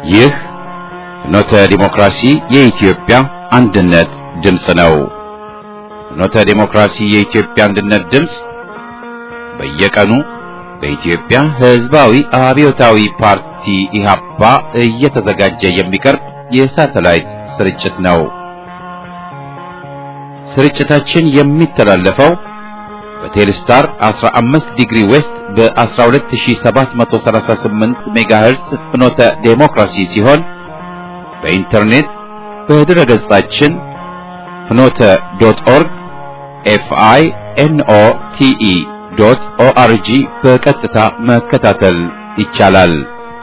ይህ ፍኖተ ዲሞክራሲ የኢትዮጵያ አንድነት ድምፅ ነው። ፍኖተ ዲሞክራሲ የኢትዮጵያ አንድነት ድምፅ በየቀኑ በኢትዮጵያ ሕዝባዊ አብዮታዊ ፓርቲ ኢህአፓ እየተዘጋጀ የሚቀርብ የሳተላይት ስርጭት ነው። ስርጭታችን የሚተላለፈው በቴሌስታር 15 ዲግሪ ዌስት በ12738 ሜጋሄርስ ፍኖተ ዴሞክራሲ ሲሆን በኢንተርኔት በድረ ገጻችን ፍኖተ ዶት ኦርግ ኤፍአይ ኤንኦ ቲኢ ዶት ኦአርጂ በቀጥታ መከታተል ይቻላል።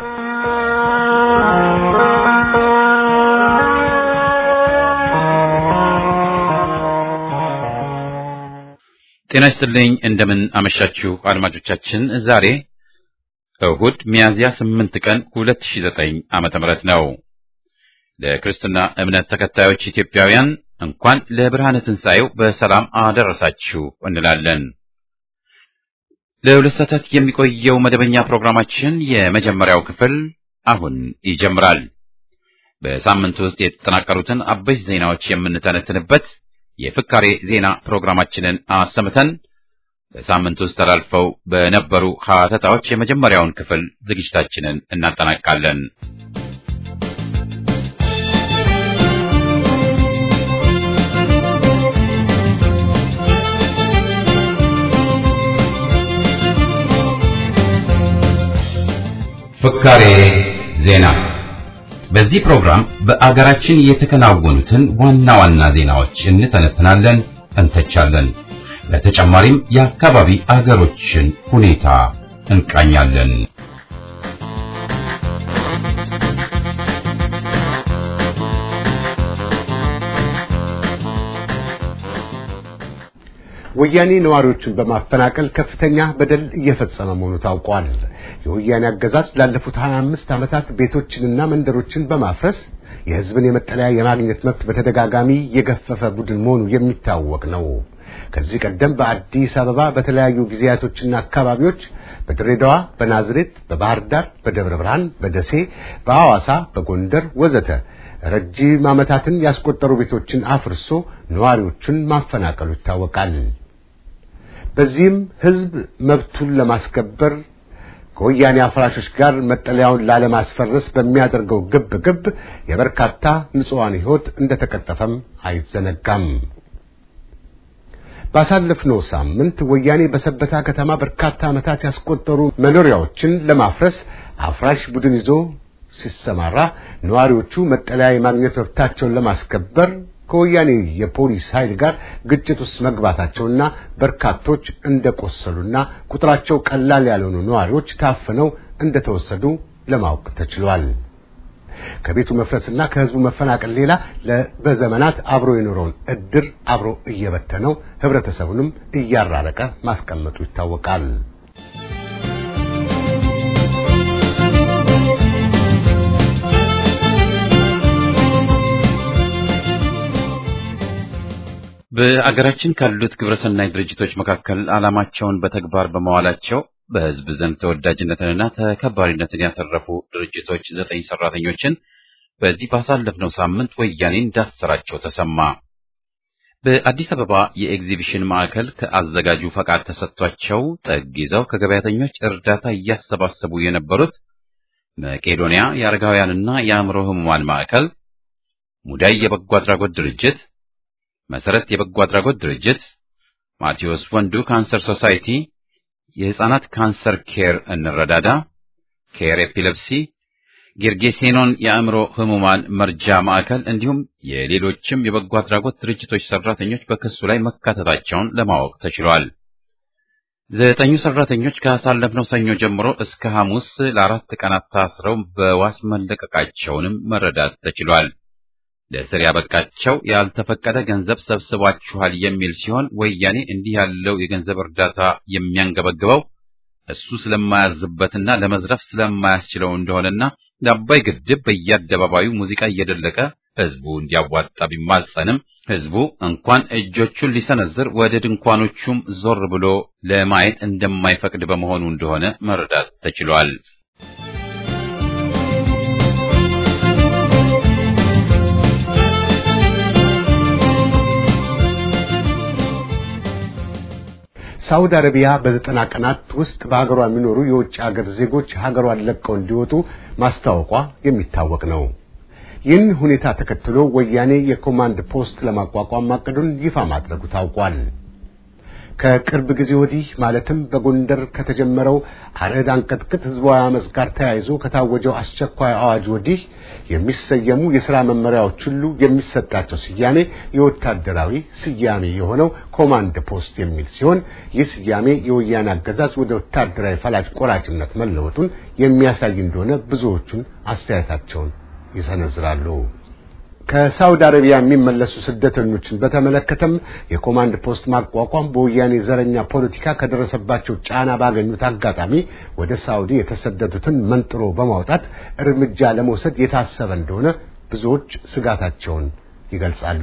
ጤና ይስጥልኝ። እንደምን አመሻችሁ አድማጮቻችን። ዛሬ እሁድ ሚያዝያ 8 ቀን 2009 ዓመተ ምህረት ነው። ለክርስትና እምነት ተከታዮች ኢትዮጵያውያን እንኳን ለብርሃነ ትንሣኤው በሰላም አደረሳችሁ እንላለን። ለሁለት ሰዓታት የሚቆየው መደበኛ ፕሮግራማችን የመጀመሪያው ክፍል አሁን ይጀምራል። በሳምንቱ ውስጥ የተጠናቀሩትን አበይት ዜናዎች የምንተነትንበት የፍካሬ ዜና ፕሮግራማችንን አሰምተን በሳምንት ውስጥ ተላልፈው በነበሩ ሀተታዎች የመጀመሪያውን ክፍል ዝግጅታችንን እናጠናቃለን። ፍካሬ ዜና በዚህ ፕሮግራም በአገራችን የተከናወኑትን ዋና ዋና ዜናዎች እንተነትናለን፣ እንተቻለን። በተጨማሪም የአካባቢ አገሮችን ሁኔታ እንቃኛለን። ወያኔ ነዋሪዎችን በማፈናቀል ከፍተኛ በደል እየፈጸመ መሆኑ ታውቋል። የወያኔ አገዛዝ ላለፉት 25 ዓመታት ቤቶችንና መንደሮችን በማፍረስ የሕዝብን የመጠለያ የማግኘት መብት በተደጋጋሚ የገፈፈ ቡድን መሆኑ የሚታወቅ ነው። ከዚህ ቀደም በአዲስ አበባ በተለያዩ ጊዜያቶችና አካባቢዎች በድሬዳዋ፣ በናዝሬት፣ በባህር ዳር፣ በደብረ ብርሃን፣ በደሴ፣ በሐዋሳ፣ በጎንደር ወዘተ ረጅም ዓመታትን ያስቆጠሩ ቤቶችን አፍርሶ ነዋሪዎቹን ማፈናቀሉ ይታወቃል። በዚህም ሕዝብ መብቱን ለማስከበር ከወያኔ አፍራሾች ጋር መጠለያውን ላለማስፈረስ በሚያደርገው ግብ ግብ የበርካታ ንጹሐን ሕይወት እንደተቀጠፈም አይዘነጋም። ባሳለፍነው ሳምንት ወያኔ በሰበታ ከተማ በርካታ ዓመታት ያስቆጠሩ መኖሪያዎችን ለማፍረስ አፍራሽ ቡድን ይዞ ሲሰማራ ነዋሪዎቹ መጠለያ የማግኘት መብታቸውን ለማስከበር ከወያኔ የፖሊስ ኃይል ጋር ግጭት ውስጥ መግባታቸውና በርካቶች እንደቆሰሉና ቁጥራቸው ቀላል ያልሆኑ ነዋሪዎች ታፍነው እንደተወሰዱ ለማወቅ ተችሏል። ከቤቱ መፍረስና ከሕዝቡ መፈናቀል ሌላ በዘመናት አብሮ የኖረውን እድር አብሮ እየበተነው ህብረተሰቡንም እያራረቀ ማስቀመጡ ይታወቃል። በአገራችን ካሉት ግብረሰናይ ድርጅቶች መካከል ዓላማቸውን በተግባር በመዋላቸው በሕዝብ ዘንድ ተወዳጅነትንና ተከባሪነትን ያተረፉ ድርጅቶች ዘጠኝ ሰራተኞችን በዚህ ባሳለፍነው ሳምንት ወያኔ እንዳሰራቸው ተሰማ። በአዲስ አበባ የኤግዚቢሽን ማዕከል ከአዘጋጁ ፈቃድ ተሰጥቷቸው ጠግ ይዘው ከገበያተኞች እርዳታ እያሰባሰቡ የነበሩት መቄዶንያ የአረጋውያንና የአእምሮ ህሙማን ማዕከል፣ ሙዳይ የበጎ አድራጎት ድርጅት መሰረት የበጎ አድራጎት ድርጅት፣ ማቴዎስ ወንዱ ካንሰር ሶሳይቲ፣ የህፃናት ካንሰር ኬር እንረዳዳ፣ ኬር ኤፒለፕሲ፣ ጌርጌሴኖን የአእምሮ ህሙማን መርጃ ማዕከል እንዲሁም የሌሎችም የበጎ አድራጎት ድርጅቶች ሰራተኞች በክሱ ላይ መካተታቸውን ለማወቅ ተችሏል። ዘጠኙ ሰራተኞች ካሳለፍነው ሰኞ ጀምሮ እስከ ሐሙስ ለአራት ቀናት ታስረው በዋስ መለቀቃቸውንም መረዳት ተችሏል። ለእስር ያበቃቸው ያልተፈቀደ ገንዘብ ሰብስባችኋል የሚል ሲሆን ወያኔ እንዲህ ያለው የገንዘብ እርዳታ የሚያንገበግበው እሱ ስለማያዝበትና ለመዝረፍ ስለማያስችለው እንደሆነና ለአባይ ግድብ በየአደባባዩ ሙዚቃ እየደለቀ ህዝቡ እንዲያዋጣ ቢማጸንም ህዝቡ እንኳን እጆቹን ሊሰነዝር ወደ ድንኳኖቹም ዞር ብሎ ለማየት እንደማይፈቅድ በመሆኑ እንደሆነ መረዳት ተችሏል። ሳውዲ አረቢያ በዘጠና ቀናት ውስጥ በሀገሯ የሚኖሩ የውጭ ሀገር ዜጎች ሀገሯን ለቀው እንዲወጡ ማስታወቋ የሚታወቅ ነው። ይህን ሁኔታ ተከትሎ ወያኔ የኮማንድ ፖስት ለማቋቋም ማቀዱን ይፋ ማድረጉ ታውቋል። ከቅርብ ጊዜ ወዲህ ማለትም በጎንደር ከተጀመረው አረድ አንቀጥቅጥ ህዝባዊ አመፅ ጋር ተያይዞ ከታወጀው አስቸኳይ አዋጅ ወዲህ የሚሰየሙ የሥራ መመሪያዎች ሁሉ የሚሰጣቸው ስያሜ የወታደራዊ ስያሜ የሆነው ኮማንድ ፖስት የሚል ሲሆን ይህ ስያሜ የወያኔ አገዛዝ ወደ ወታደራዊ ፈላጭ ቆራጭነት መለወጡን የሚያሳይ እንደሆነ ብዙዎቹን አስተያየታቸውን ይሰነዝራሉ። ከሳውዲ አረቢያ የሚመለሱ ስደተኞችን በተመለከተም የኮማንድ ፖስት ማቋቋም በወያኔ ዘረኛ ፖለቲካ ከደረሰባቸው ጫና ባገኙት አጋጣሚ ወደ ሳውዲ የተሰደዱትን መንጥሮ በማውጣት እርምጃ ለመውሰድ የታሰበ እንደሆነ ብዙዎች ስጋታቸውን ይገልጻሉ።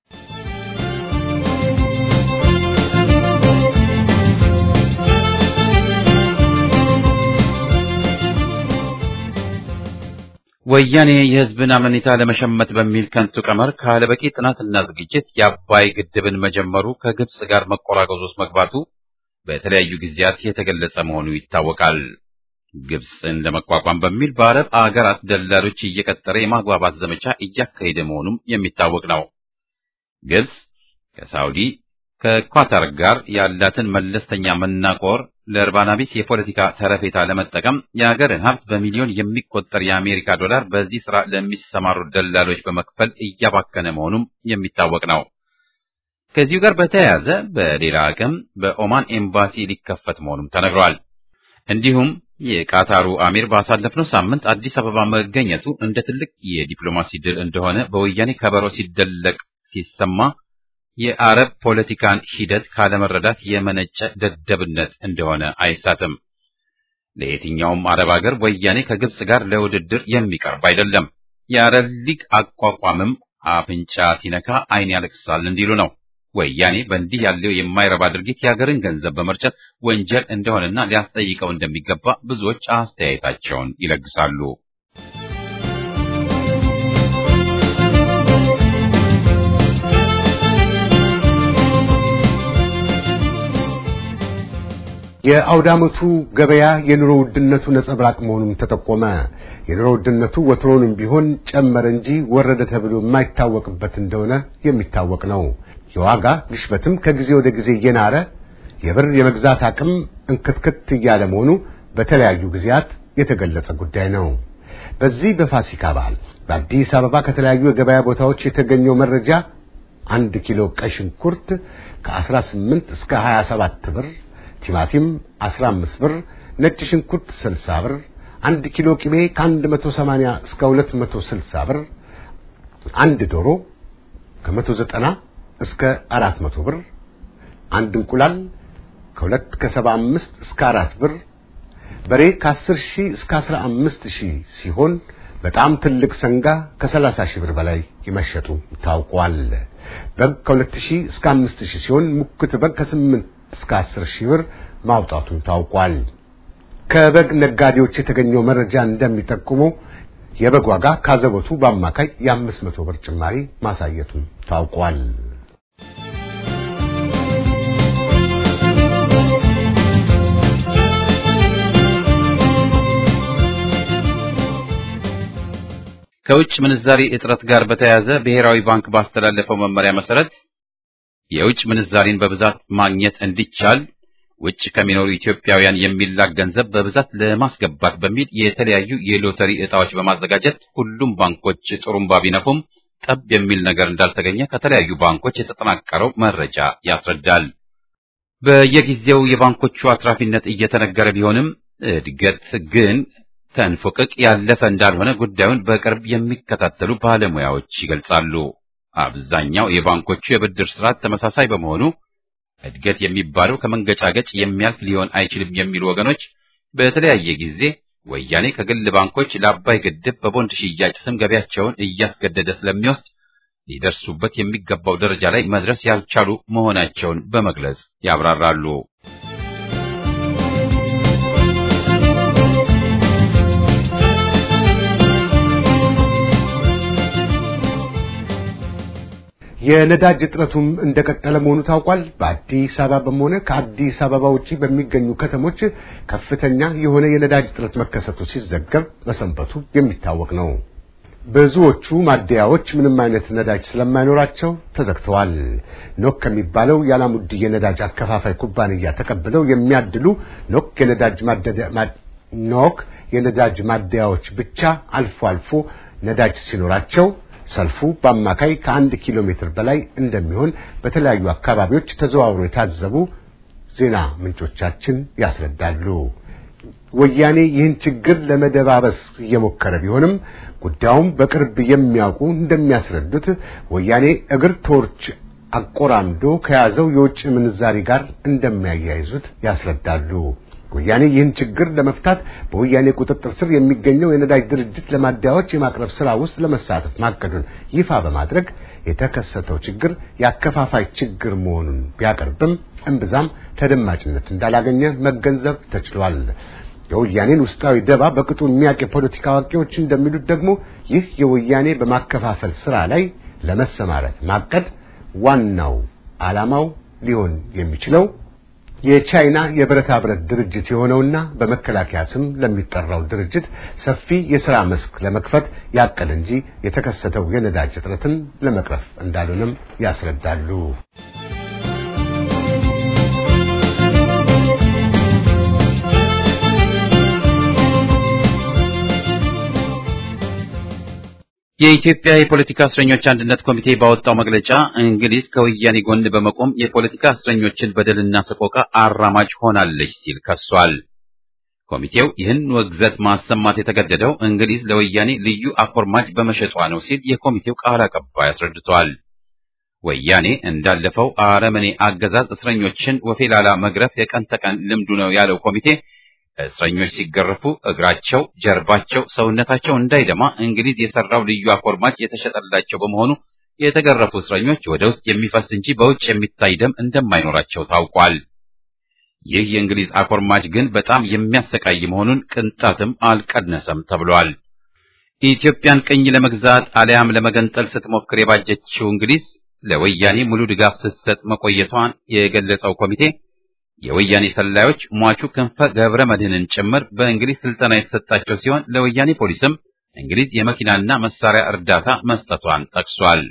ወያኔ የህዝብን አመኔታ ለመሸመት በሚል ከንቱ ቀመር ካለበቂ ጥናትና ዝግጅት የአባይ ግድብን መጀመሩ ከግብጽ ጋር መቆራቀዝ ውስጥ መግባቱ በተለያዩ ጊዜያት የተገለጸ መሆኑ ይታወቃል። ግብጽን ለመቋቋም በሚል በአረብ አገራት ደላሎች እየቀጠረ የማግባባት ዘመቻ እያካሄደ መሆኑም የሚታወቅ ነው። ግብጽ ከሳውዲ ከኳታር ጋር ያላትን መለስተኛ መናቆር ለእርባና ቢስ የፖለቲካ ተረፌታ ለመጠቀም የሀገርን ሀብት በሚሊዮን የሚቆጠር የአሜሪካ ዶላር በዚህ ስራ ለሚሰማሩ ደላሎች በመክፈል እያባከነ መሆኑም የሚታወቅ ነው። ከዚሁ ጋር በተያያዘ በሌላ አቅም በኦማን ኤምባሲ ሊከፈት መሆኑም ተነግሯል። እንዲሁም የቃታሩ አሚር ባሳለፍነው ሳምንት አዲስ አበባ መገኘቱ እንደ ትልቅ የዲፕሎማሲ ድል እንደሆነ በወያኔ ከበሮ ሲደለቅ ሲሰማ የአረብ ፖለቲካን ሂደት ካለመረዳት የመነጨ ደደብነት እንደሆነ አይሳትም። ለየትኛውም አረብ ሀገር ወያኔ ከግብጽ ጋር ለውድድር የሚቀርብ አይደለም። የአረብ ሊግ አቋቋምም አፍንጫ ሲነካ ዓይን ያለቅሳል እንዲሉ ነው። ወያኔ በእንዲህ ያለው የማይረባ ድርጊት የሀገርን ገንዘብ በመርጨት ወንጀል እንደሆነና ሊያስጠይቀው እንደሚገባ ብዙዎች አስተያየታቸውን ይለግሳሉ። የአውዳመቱ ገበያ የኑሮ ውድነቱ ነጸብራቅ መሆኑን ተጠቆመ። የኑሮ ውድነቱ ወትሮውንም ቢሆን ጨመረ እንጂ ወረደ ተብሎ የማይታወቅበት እንደሆነ የሚታወቅ ነው። የዋጋ ግሽበትም ከጊዜ ወደ ጊዜ እየናረ የብር የመግዛት አቅም እንክትክት እያለ መሆኑ በተለያዩ ጊዜያት የተገለጸ ጉዳይ ነው። በዚህ በፋሲካ በዓል በአዲስ አበባ ከተለያዩ የገበያ ቦታዎች የተገኘው መረጃ አንድ ኪሎ ቀይ ሽንኩርት ከ18 እስከ 27 ብር ቲማቲም 15 ብር፣ ነጭ ሽንኩርት 60 ብር፣ አንድ ኪሎ ቅቤ ከ180 እስከ 260 ብር፣ አንድ ዶሮ ከ190 እስከ 400 ብር፣ አንድ እንቁላል ከ2 ከ75 እስከ 4 ብር፣ በሬ ከ10 ሺህ እስከ 15 ሺህ ሲሆን በጣም ትልቅ ሰንጋ ከ30 ሺህ ብር በላይ ይመሸጡ ታውቋል። በግ ከ2 ሺህ እስከ 5 ሺህ ሲሆን ሙክት በግ ከ8 እስከ 10 ሺህ ብር ማውጣቱን ታውቋል። ከበግ ነጋዴዎች የተገኘው መረጃ እንደሚጠቁመው የበግ ዋጋ ካዘቦቱ በአማካይ የአምስት መቶ ብር ጭማሪ ማሳየቱን ታውቋል። ከውጭ ምንዛሪ እጥረት ጋር በተያያዘ ብሔራዊ ባንክ ባስተላለፈው መመሪያ መሰረት የውጭ ምንዛሪን በብዛት ማግኘት እንዲቻል ውጭ ከሚኖሩ ኢትዮጵያውያን የሚላክ ገንዘብ በብዛት ለማስገባት በሚል የተለያዩ የሎተሪ ዕጣዎች በማዘጋጀት ሁሉም ባንኮች ጥሩምባ ቢነፉም ጠብ የሚል ነገር እንዳልተገኘ ከተለያዩ ባንኮች የተጠናቀረው መረጃ ያስረዳል። በየጊዜው የባንኮቹ አትራፊነት እየተነገረ ቢሆንም እድገት ግን ተንፉቅቅ ያለፈ እንዳልሆነ ጉዳዩን በቅርብ የሚከታተሉ ባለሙያዎች ይገልጻሉ። አብዛኛው የባንኮቹ የብድር ስርዓት ተመሳሳይ በመሆኑ እድገት የሚባለው ከመንገጫገጭ የሚያልፍ ሊሆን አይችልም የሚሉ ወገኖች በተለያየ ጊዜ ወያኔ ከግል ባንኮች ለአባይ ግድብ በቦንድ ሽያጭ ስም ገቢያቸውን እያስገደደ ስለሚወስድ ሊደርሱበት የሚገባው ደረጃ ላይ መድረስ ያልቻሉ መሆናቸውን በመግለጽ ያብራራሉ። የነዳጅ እጥረቱም እንደቀጠለ መሆኑ ታውቋል። በአዲስ አበባም ሆነ ከአዲስ አበባ ውጪ በሚገኙ ከተሞች ከፍተኛ የሆነ የነዳጅ እጥረት መከሰቱ ሲዘገብ መሰንበቱ የሚታወቅ ነው። ብዙዎቹ ማደያዎች ምንም አይነት ነዳጅ ስለማይኖራቸው ተዘግተዋል። ኖክ ከሚባለው የአላሙዲ የነዳጅ አከፋፋይ ኩባንያ ተቀብለው የሚያድሉ ኖክ የነዳጅ ማደያ ኖክ የነዳጅ ማደያዎች ብቻ አልፎ አልፎ ነዳጅ ሲኖራቸው ሰልፉ በአማካይ ከአንድ ኪሎ ሜትር በላይ እንደሚሆን በተለያዩ አካባቢዎች ተዘዋውሮ የታዘቡ ዜና ምንጮቻችን ያስረዳሉ። ወያኔ ይህን ችግር ለመደባበስ እየሞከረ ቢሆንም ጉዳዩም በቅርብ የሚያውቁ እንደሚያስረዱት ወያኔ እግር ተወርች አቆራምዶ ከያዘው የውጭ ምንዛሪ ጋር እንደሚያያይዙት ያስረዳሉ። ወያኔ ይህን ችግር ለመፍታት በወያኔ ቁጥጥር ስር የሚገኘው የነዳጅ ድርጅት ለማደያዎች የማቅረብ ስራ ውስጥ ለመሳተፍ ማቀዱን ይፋ በማድረግ የተከሰተው ችግር የአከፋፋይ ችግር መሆኑን ቢያቀርብም እምብዛም ተደማጭነት እንዳላገኘ መገንዘብ ተችሏል። የወያኔን ውስጣዊ ደባ በቅጡ የሚያውቅ የፖለቲካ አዋቂዎች እንደሚሉት ደግሞ ይህ የወያኔ በማከፋፈል ስራ ላይ ለመሰማረት ማቀድ ዋናው ዓላማው ሊሆን የሚችለው የቻይና የብረታ ብረት ድርጅት የሆነውና በመከላከያ ስም ለሚጠራው ድርጅት ሰፊ የሥራ መስክ ለመክፈት ያቀደ እንጂ የተከሰተው የነዳጅ እጥረትን ለመቅረፍ እንዳልሆነም ያስረዳሉ። የኢትዮጵያ የፖለቲካ እስረኞች አንድነት ኮሚቴ ባወጣው መግለጫ እንግሊዝ ከወያኔ ጎን በመቆም የፖለቲካ እስረኞችን በደልና ሰቆቃ አራማጅ ሆናለች ሲል ከሷል። ኮሚቴው ይህን ውግዘት ማሰማት የተገደደው እንግሊዝ ለወያኔ ልዩ አኮርማጅ በመሸጧ ነው ሲል የኮሚቴው ቃል አቀባይ አስረድተዋል። ወያኔ እንዳለፈው አረመኔ አገዛዝ እስረኞችን ወፌላላ መግረፍ የቀን ተቀን ልምዱ ነው ያለው ኮሚቴ እስረኞች ሲገረፉ እግራቸው፣ ጀርባቸው፣ ሰውነታቸው እንዳይደማ እንግሊዝ የሰራው ልዩ አኮርማጭ የተሸጠላቸው በመሆኑ የተገረፉ እስረኞች ወደ ውስጥ የሚፈስ እንጂ በውጭ የሚታይ ደም እንደማይኖራቸው ታውቋል። ይህ የእንግሊዝ አኮርማጭ ግን በጣም የሚያሰቃይ መሆኑን ቅንጣትም አልቀነሰም ተብሏል። ኢትዮጵያን ቅኝ ለመግዛት አሊያም ለመገንጠል ስትሞክር የባጀችው እንግሊዝ ለወያኔ ሙሉ ድጋፍ ስትሰጥ መቆየቷን የገለጸው ኮሚቴ የወያኔ ሰላዮች ሟቹ ክንፈ ገብረ መድህንን ጭምር በእንግሊዝ ስልጠና የተሰጣቸው ሲሆን ለወያኔ ፖሊስም እንግሊዝ የመኪናና መሳሪያ እርዳታ መስጠቷን ጠቅሷል።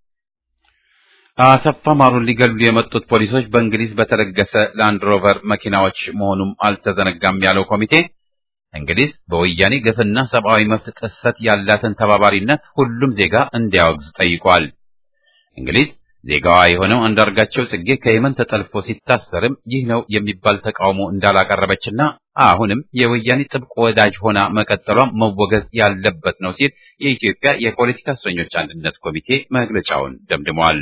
አሰፋ ማሩን ሊገሉ የመጡት ፖሊሶች በእንግሊዝ በተለገሰ ላንድ ሮቨር መኪናዎች መሆኑም አልተዘነጋም ያለው ኮሚቴ እንግሊዝ በወያኔ ግፍና ሰብአዊ መብት ጥሰት ያላትን ተባባሪነት ሁሉም ዜጋ እንዲያወግዝ ጠይቋል። እንግሊዝ ዜጋዋ የሆነው አንዳርጋቸው ጽጌ ከየመን ተጠልፎ ሲታሰርም ይህ ነው የሚባል ተቃውሞ እንዳላቀረበችና አሁንም የወያኔ ጥብቅ ወዳጅ ሆና መቀጠሏም መወገዝ ያለበት ነው ሲል የኢትዮጵያ የፖለቲካ እስረኞች አንድነት ኮሚቴ መግለጫውን ደምድሟል።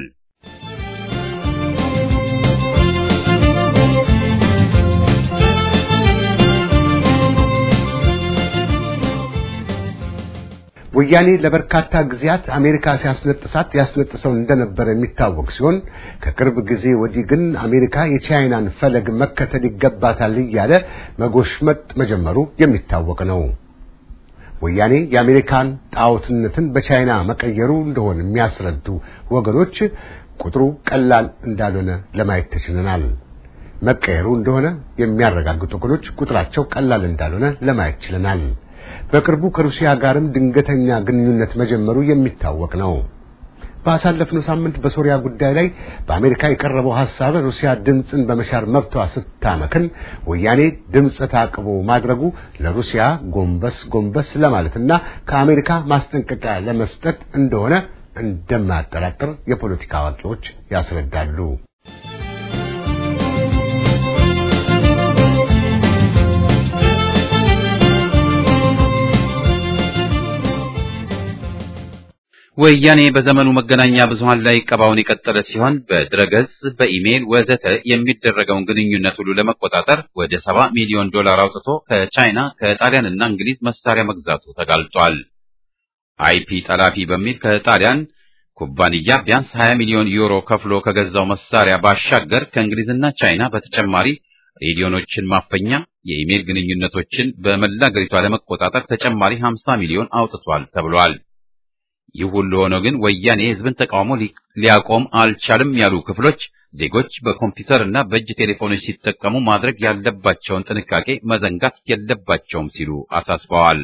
ወያኔ ለበርካታ ጊዜያት አሜሪካ ሲያስነጥሳት ያስነጥሰው እንደነበረ የሚታወቅ ሲሆን ከቅርብ ጊዜ ወዲህ ግን አሜሪካ የቻይናን ፈለግ መከተል ይገባታል እያለ መጎሽመጥ መጀመሩ የሚታወቅ ነው። ወያኔ የአሜሪካን ጣዖትነትን በቻይና መቀየሩ እንደሆነ የሚያስረዱ ወገኖች ቁጥሩ ቀላል እንዳልሆነ ለማየት ተችለናል። መቀየሩ እንደሆነ የሚያረጋግጡ ወገኖች ቁጥራቸው ቀላል እንዳልሆነ ለማየት ችለናል። በቅርቡ ከሩሲያ ጋርም ድንገተኛ ግንኙነት መጀመሩ የሚታወቅ ነው። ባሳለፍነው ሳምንት በሶሪያ ጉዳይ ላይ በአሜሪካ የቀረበው ሐሳብ ሩሲያ ድምፅን በመሻር መብቷ ስታመክን ወያኔ ድምፅ ታቅቦ ማድረጉ ለሩሲያ ጎንበስ ጎንበስ ለማለትና ከአሜሪካ ማስጠንቀቂያ ለመስጠት እንደሆነ እንደማያጠራጥር የፖለቲካ አዋቂዎች ያስረዳሉ። ወያኔ በዘመኑ መገናኛ ብዙሃን ላይ ቀባውን የቀጠለ ሲሆን በድረገጽ፣ በኢሜይል ወዘተ የሚደረገውን ግንኙነት ሁሉ ለመቆጣጠር ወደ ሰባ ሚሊዮን ዶላር አውጥቶ ከቻይና ከጣሊያንና እንግሊዝ መሳሪያ መግዛቱ ተጋልጧል። አይፒ ጠላፊ በሚል ከጣሊያን ኩባንያ ቢያንስ 20 ሚሊዮን ዩሮ ከፍሎ ከገዛው መሳሪያ ባሻገር ከእንግሊዝና ቻይና በተጨማሪ ሬዲዮኖችን ማፈኛ፣ የኢሜይል ግንኙነቶችን በመላ አገሪቷ ለመቆጣጠር ተጨማሪ 50 ሚሊዮን አውጥቷል ተብሏል። ይህ ሁሉ ሆኖ ግን ወያኔ የሕዝብን ተቃውሞ ሊያቆም አልቻልም ያሉ ክፍሎች ዜጎች በኮምፒውተር እና በእጅ ቴሌፎኖች ሲጠቀሙ ማድረግ ያለባቸውን ጥንቃቄ መዘንጋት የለባቸውም ሲሉ አሳስበዋል።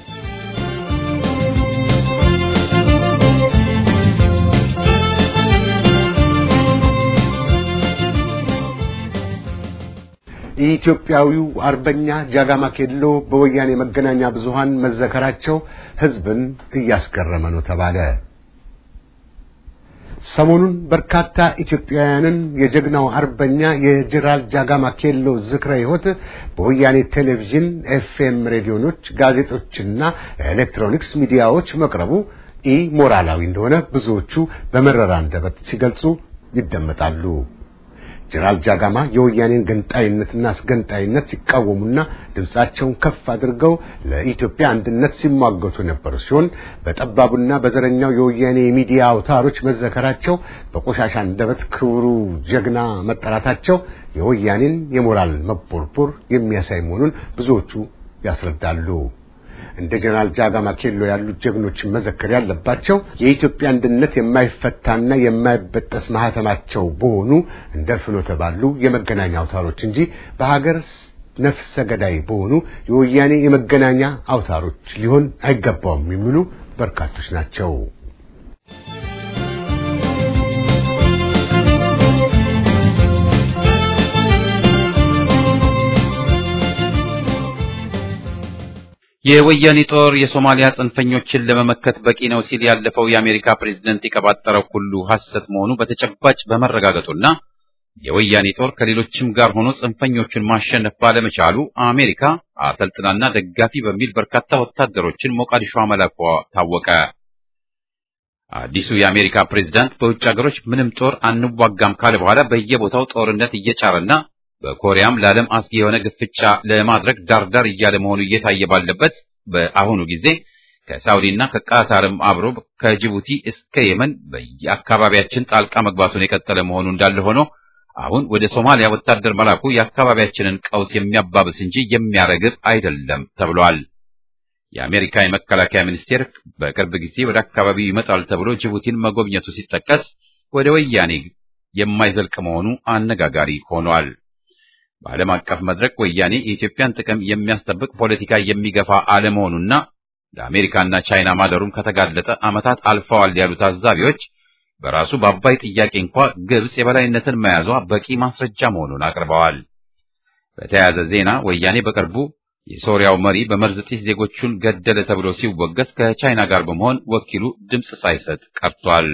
የኢትዮጵያዊው አርበኛ ጃጋማ ኬሎ በወያኔ መገናኛ ብዙሃን መዘከራቸው ሕዝብን እያስገረመ ነው ተባለ። ሰሞኑን በርካታ ኢትዮጵያውያንን የጀግናው አርበኛ የጀነራል ጃጋማ ኬሎ ዝክረ ሕይወት በወያኔ ቴሌቪዥን፣ ኤፍኤም ሬዲዮኖች፣ ጋዜጦችና ኤሌክትሮኒክስ ሚዲያዎች መቅረቡ ኢ ሞራላዊ እንደሆነ ብዙዎቹ በመረራ አንደበት ሲገልጹ ይደመጣሉ። ጀነራል ጃጋማ የወያኔን ገንጣይነትና አስገንጣይነት ሲቃወሙና ድምጻቸውን ከፍ አድርገው ለኢትዮጵያ አንድነት ሲሟገቱ የነበሩ ሲሆን በጠባቡና በዘረኛው የወያኔ የሚዲያ አውታሮች መዘከራቸው በቆሻሻ አንደበት ክቡሩ ጀግና መጠራታቸው የወያኔን የሞራል መቦርቦር የሚያሳይ መሆኑን ብዙዎቹ ያስረዳሉ። እንደ ጀነራል ጃጋማ ኬሎ ያሉት ጀግኖችን መዘከር ያለባቸው የኢትዮጵያ አንድነት የማይፈታና የማይበጠስ ማህተማቸው በሆኑ እንደ ፍኖተ ባሉ የመገናኛ አውታሮች እንጂ በሀገር ነፍሰ ገዳይ በሆኑ የወያኔ የመገናኛ አውታሮች ሊሆን አይገባውም የሚሉ በርካቶች ናቸው። የወያኔ ጦር የሶማሊያ ጽንፈኞችን ለመመከት በቂ ነው ሲል ያለፈው የአሜሪካ ፕሬዝደንት የቀባጠረው ሁሉ ሐሰት መሆኑ በተጨባጭ በመረጋገጡና የወያኔ ጦር ከሌሎችም ጋር ሆኖ ጽንፈኞቹን ማሸነፍ ባለመቻሉ አሜሪካ አሰልጥናና ደጋፊ በሚል በርካታ ወታደሮችን ሞቃዲሾ መላኳ ታወቀ። አዲሱ የአሜሪካ ፕሬዝዳንት በውጭ ሀገሮች ምንም ጦር አንዋጋም ካለ በኋላ በየቦታው ጦርነት እየጫረና በኮሪያም ለዓለም አስጊ የሆነ ግፍጫ ለማድረግ ዳርዳር እያለ መሆኑ እየታየ ባለበት በአሁኑ ጊዜ ከሳውዲና ከቃታርም አብሮ ከጅቡቲ እስከ የመን በየአካባቢያችን ጣልቃ መግባቱን የቀጠለ መሆኑ እንዳለ ሆኖ አሁን ወደ ሶማሊያ ወታደር መላኩ የአካባቢያችንን ቀውስ የሚያባብስ እንጂ የሚያረግብ አይደለም ተብሏል። የአሜሪካ የመከላከያ ሚኒስቴር በቅርብ ጊዜ ወደ አካባቢው ይመጣል ተብሎ ጅቡቲን መጎብኘቱ ሲጠቀስ ወደ ወያኔ የማይዘልቅ መሆኑ አነጋጋሪ ሆኗል። በዓለም አቀፍ መድረክ ወያኔ የኢትዮጵያን ጥቅም የሚያስጠብቅ ፖለቲካ የሚገፋ አለመሆኑና ለአሜሪካና ቻይና ማደሩም ከተጋለጠ ዓመታት አልፈዋል ያሉ ታዛቢዎች በራሱ በአባይ ጥያቄ እንኳ ግብጽ የበላይነትን መያዟ በቂ ማስረጃ መሆኑን አቅርበዋል። በተያያዘ ዜና ወያኔ በቅርቡ የሶሪያው መሪ በመርዝ ጢስ ዜጎቹን ገደለ ተብሎ ሲወገዝ ከቻይና ጋር በመሆን ወኪሉ ድምፅ ሳይሰጥ ቀርቷል።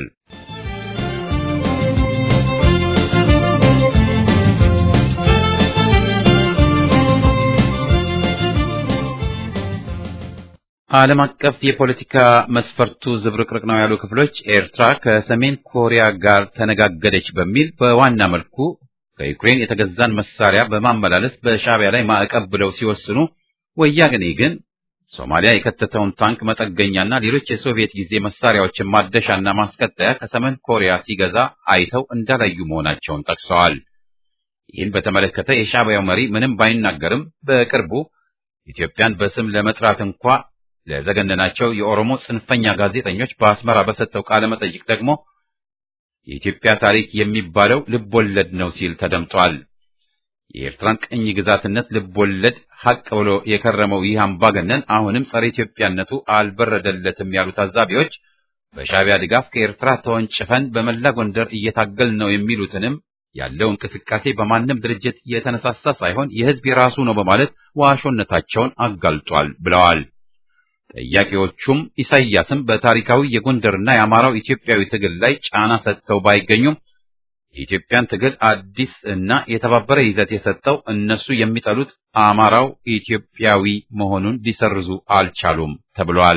ዓለም አቀፍ የፖለቲካ መስፈርቱ ዝብርቅርቅ ነው ያሉ ክፍሎች ኤርትራ ከሰሜን ኮሪያ ጋር ተነጋገደች በሚል በዋና መልኩ ከዩክሬን የተገዛን መሳሪያ በማመላለስ በሻዕቢያ ላይ ማዕቀብ ብለው ሲወስኑ፣ ወያኔ ግን ሶማሊያ የከተተውን ታንክ መጠገኛና ሌሎች የሶቪየት ጊዜ መሳሪያዎችን ማደሻና ማስቀጠያ ከሰሜን ኮሪያ ሲገዛ አይተው እንዳላዩ መሆናቸውን ጠቅሰዋል። ይህን በተመለከተ የሻዕቢያው መሪ ምንም ባይናገርም በቅርቡ ኢትዮጵያን በስም ለመጥራት እንኳ ለዘገነናቸው የኦሮሞ ጽንፈኛ ጋዜጠኞች በአስመራ በሰጠው ቃለ መጠይቅ ደግሞ የኢትዮጵያ ታሪክ የሚባለው ልብ ወለድ ነው ሲል ተደምጧል። የኤርትራን ቅኝ ግዛትነት ልብ ወለድ ሐቅ ብሎ የከረመው ይህ አምባገነን አሁንም ጸረ ኢትዮጵያነቱ አልበረደለትም ያሉ ታዛቢዎች በሻዕቢያ ድጋፍ ከኤርትራ ተወንጭፈን በመላ ጎንደር እየታገል ነው የሚሉትንም ያለው እንቅስቃሴ በማንም ድርጅት የተነሳሳ ሳይሆን የሕዝብ የራሱ ነው በማለት ዋሾነታቸውን አጋልጧል ብለዋል። ጠያቂዎቹም ኢሳይያስም በታሪካዊ የጎንደርና የአማራው ኢትዮጵያዊ ትግል ላይ ጫና ሰጥተው ባይገኙም የኢትዮጵያን ትግል አዲስ እና የተባበረ ይዘት የሰጠው እነሱ የሚጠሉት አማራው ኢትዮጵያዊ መሆኑን ሊሰርዙ አልቻሉም ተብሏል።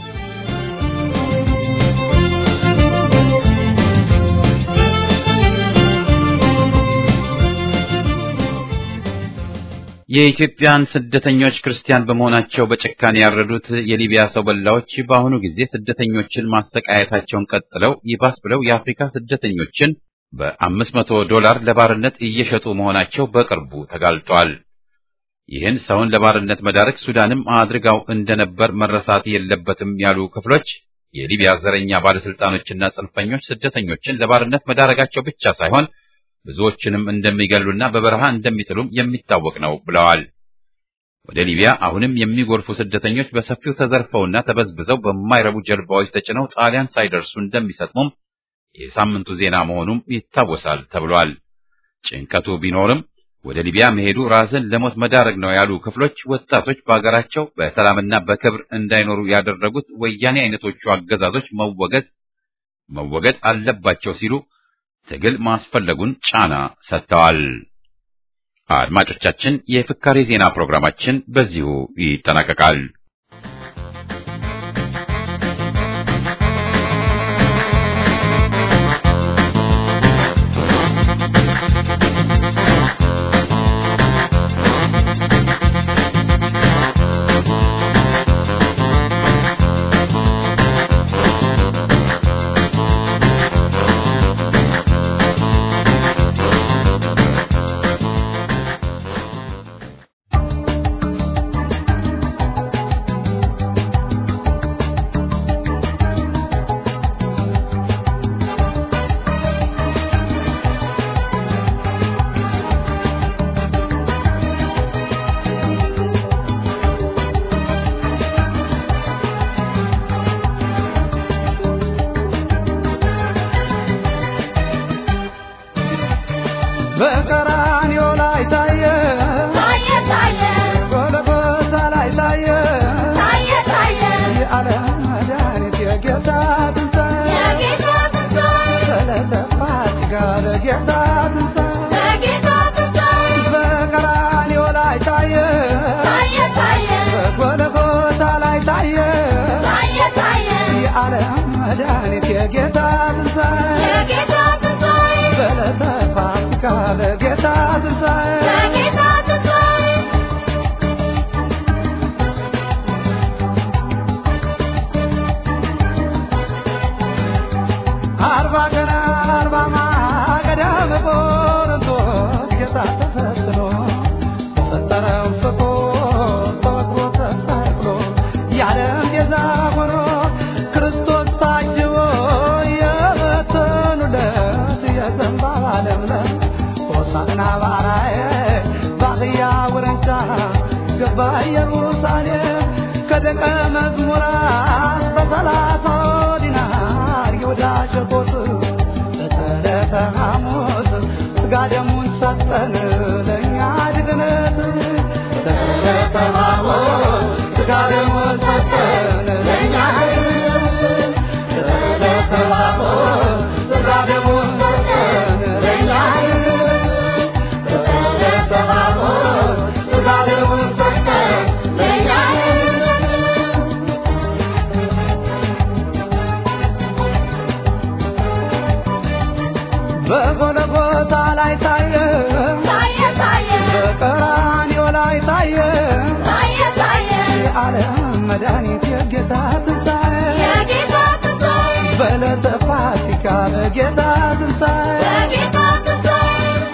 የኢትዮጵያን ስደተኞች ክርስቲያን በመሆናቸው በጭካኔ ያረዱት የሊቢያ ሰው በላዎች በአሁኑ ጊዜ ስደተኞችን ማሰቃየታቸውን ቀጥለው ይባስ ብለው የአፍሪካ ስደተኞችን በአምስት መቶ ዶላር ለባርነት እየሸጡ መሆናቸው በቅርቡ ተጋልጧል። ይህን ሰውን ለባርነት መዳረግ ሱዳንም አድርጋው እንደነበር መረሳት የለበትም ያሉ ክፍሎች የሊቢያ ዘረኛ ባለስልጣኖችና ጽንፈኞች ስደተኞችን ለባርነት መዳረጋቸው ብቻ ሳይሆን ብዙዎችንም እንደሚገሉና በበረሃ እንደሚጥሉም የሚታወቅ ነው ብለዋል። ወደ ሊቢያ አሁንም የሚጎርፉ ስደተኞች በሰፊው ተዘርፈውና ተበዝብዘው በማይረቡ ጀልባዎች ተጭነው ጣሊያን ሳይደርሱ እንደሚሰጥሙም የሳምንቱ ዜና መሆኑም ይታወሳል ተብሏል። ጭንቀቱ ቢኖርም ወደ ሊቢያ መሄዱ ራስን ለሞት መዳረግ ነው ያሉ ክፍሎች ወጣቶች በሀገራቸው በሰላምና በክብር እንዳይኖሩ ያደረጉት ወያኔ አይነቶቹ አገዛዞች መወገዝ መወገድ አለባቸው ሲሉ ትግል ማስፈለጉን ጫና ሰጥተዋል። አድማጮቻችን፣ የፍካሬ ዜና ፕሮግራማችን በዚሁ ይጠናቀቃል። በቀራንዮ ላይ ታየ ታየ ታየ ጎልጎታ ላይ ታየ ታየ ታየ የዓለም መድኃኒት የጌታ ትንሣኤ የጌታ ትንሣኤ ስለጠፋ ሥጋ ለጌታ ትንሣኤ የጌታ ትንሣኤ በቀራንዮ ላይ ታየ ታየ ታየ በጎልጎታ ላይ ታየ ታየ ታየ የዓለም መድኃኒት የጌታ ትንሣኤ የጌታ ትንሣኤ ስለጠፋ ሥጋ ለጌታ ትንሣኤ የጌታ ትንሣኤ አርባ ቀን አርባ ማገዳ በቆሮንቶስ ጌታ ተፈትኖ በፈጠረው ፍቁር ተወግሮ ተሰቅሎ የዓለም ቤዛ ሆኖ ክርስቶስ ታጅቦ የበተኑለት የዘንባባ ለምለም ሆሳዕና በአርያየ በአህያ ውርንጫ ገባ ኢየሩሳሌም ከደቀ መዝሙራት በሰላሳው ዲናር ይሁዳ ሸጦት በዕለተ ሐሙስ ሥጋ ደሙን ሰጠን ለእኛ ድግነት በዕለተ ሐሙስ ሥጋ ደሙን ሰጠን ለእኛ ድግነት በዕለተ ሐሙስ ሥጋ ደሙን ሰጠን ለእኛ ድግነት በዕለተ ሐሙስ ሥጋ ደሙን ሰጠን ለእኛ ድግነት በጎልጎታ ላይ ታየ ታየ ታየ በቀራንዮ ላይ ታየ ታየ ታየ የዓለም መድኃኒት የጌታ ትንሣኤ የጌታ ትንሣኤ በዕለተ ፋሲካ በጌታ ትንሣኤ የጌታ ትንሣኤ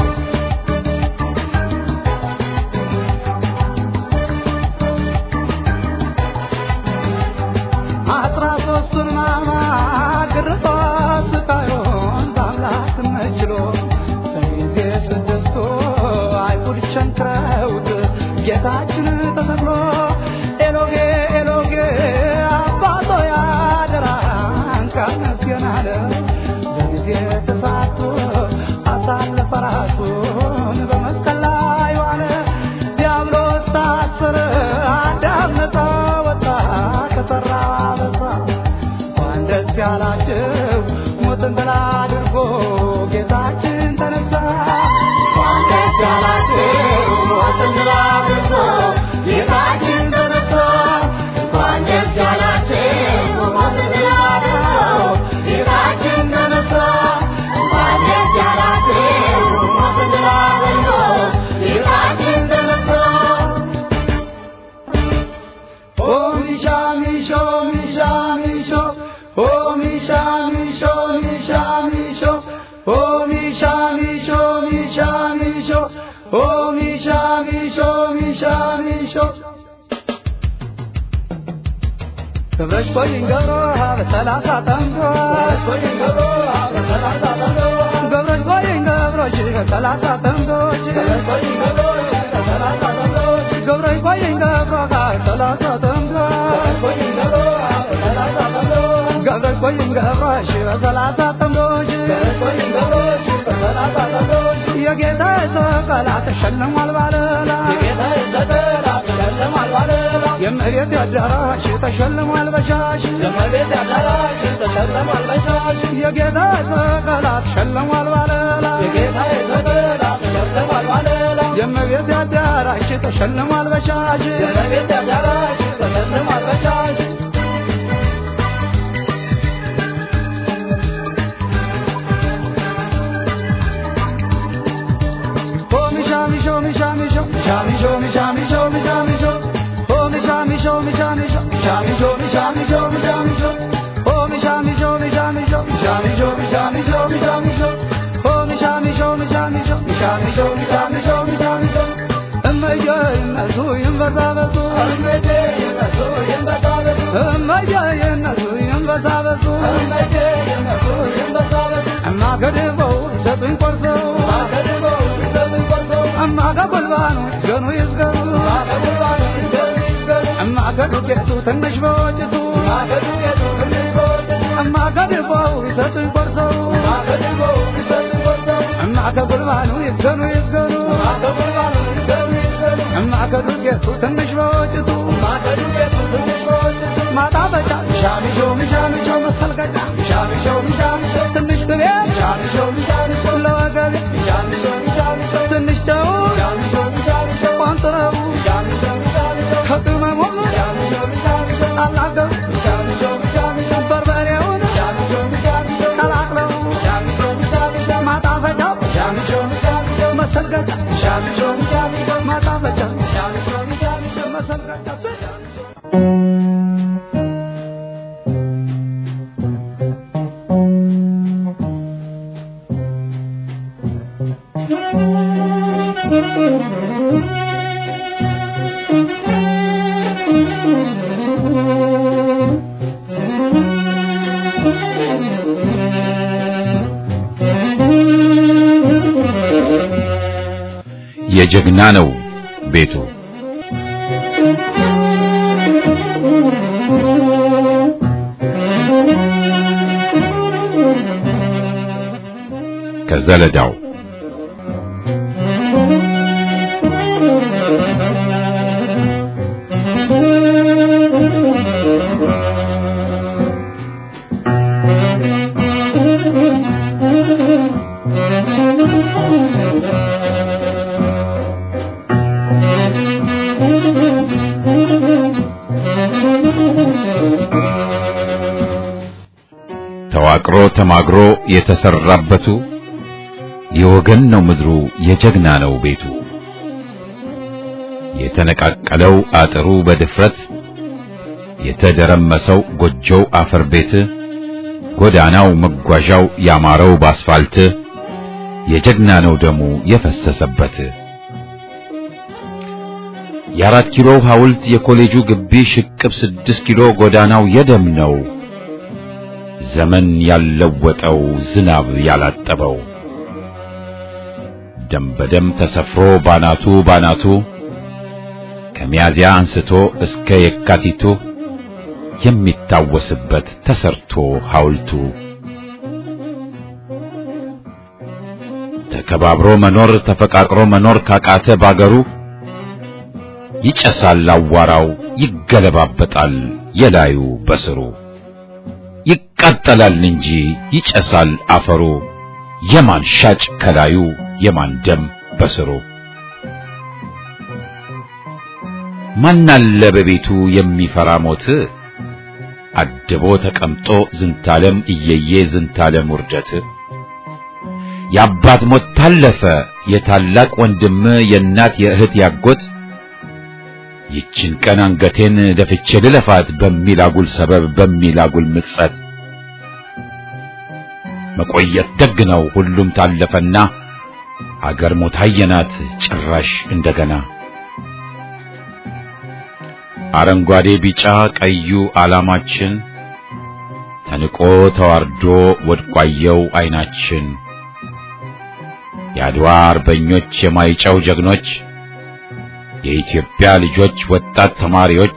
አስራ ሦስቱን ሕማማት ግርፋት ስቃዩን በአምላክ መችሎ በጊዜ ስድስቱ አይሁድ ቸንክረውት ጌታችን ተሰቅሎ ኤሎጌ ኤሎጌ አባቶ ያደራን ካመስገን አለ በጊዜ ተሳቶ አሳለፈ ራሱን በመስቀል ላይ ዋለ ዲያብሎስ ታሰረ አዳም ነፃ ወጣ ከሠራ በሳ እንኳን ደስ ያላችሁ ሞትን ድል አድርጎ ጌታችን ተነሳ እንኳን ደስ ያላችሁ ሞትን ድል አድርጎ ጌታችን ተነሳ እንኳን ደስ ያላችሁ ሞትን ድል አድርጎ ጌታችን ተነሳ እንኳን ደስ ያላችሁ ሞትን ድል አድርጎ ጌታችን ተነሳ Oh, Misha, Misho, Misha, Misho. Oh, Misha, Misho, Misha, Misho. Oh, Misha, Misho, Misha, Misho. Oh, Misha, Misho, Misha, Misho. ገብረሽ ቆይኝ ገብሮ በሰላሳ ጠምዶ ገብረሽ ቆይኝ ገብሮች በሰላሳ ጠምዶች ገብረሽ ቆይኝ ገብሮ ጋር ሰላሳ ጠምዶ ገብረሽ ቆይኝ ገብሮሽ በሰላሳ ጠምዶች የጌታ ሰቀላ ተሸልሟል ባለላ የመሬት አዳራሽ ተሸልሟል በሻሽ የጌታ ሰቀላ ተሸልሟል ባለላ የመሬት አዳራሽ ተሸልሟል በሻሽ እማገድበው ሰጡኝ ቆርሰው እማገበልባኑ ገኑ ይዝገኑ እማገዱቄቱ ትንሽ በወጭቱ እማገድበው ይሰጡኝ ቆርሰው እማገበልባኑ ይዝገኑ ይዝገኑ እማገዱቄቱ ትንሽ በወጭቱ ማጣበጫ ሻሚሾ ሚሻሚሾ መሰልገጫ ሻሚሾ ሚሻሚሾ ትንሽ ትቤ ሻሚሾ ሚሻሚሾ ለወገቤ ሻሚሾ ሚሻሚሾ ትንሽ ጨው ቋንጥረቡ ከቅመሙ አላገው በርበሬውን ቀላቅለው ማጣፈጫው መሰልገጫ ማጣፈጫ መሰልገጫ የጀግና ነው ቤቱ ከዘለዳው ተዋቅሮ ተማግሮ የተሰራበቱ የወገን ነው ምድሩ የጀግና ነው ቤቱ የተነቃቀለው አጥሩ በድፍረት የተደረመሰው ጎጆው አፈር ቤት ጎዳናው መጓዣው ያማረው ባስፋልት የጀግና ነው ደሙ የፈሰሰበት የአራት ኪሎ ሐውልት የኮሌጁ ግቢ ሽቅብ ስድስት ኪሎ ጎዳናው የደም ነው ዘመን ያለወጠው ዝናብ ያላጠበው ደም በደም ተሰፍሮ ባናቱ ባናቱ ከሚያዚያ አንስቶ እስከ የካቲቱ የሚታወስበት ተሰርቶ ሐውልቱ ተከባብሮ መኖር ተፈቃቅሮ መኖር ካቃተ ባገሩ ይጨሳል አዋራው ይገለባበጣል የላዩ በስሩ ይቃጠላል እንጂ ይጨሳል አፈሩ የማን ሻጭ ከላዩ የማን ደም በስሩ ማናለ በቤቱ የሚፈራ ሞት አድቦ ተቀምጦ ዝንታለም እየየ ዝንታለም ውርደት የአባት ሞት ታለፈ የታላቅ ወንድም የእናት የእህት ያጎት ይችን ቀን አንገቴን ደፍቼ ልለፋት በሚል አጉል ሰበብ በሚል አጉል ምጸት መቆየት ደግ ነው ሁሉም ታለፈና አገር ሞት አየናት ጭራሽ እንደገና አረንጓዴ ቢጫ ቀዩ ዓላማችን ተንቆ ተዋርዶ ወድቋየው አይናችን የአድዋ አርበኞች የማይጨው ጀግኖች የኢትዮጵያ ልጆች ወጣት ተማሪዎች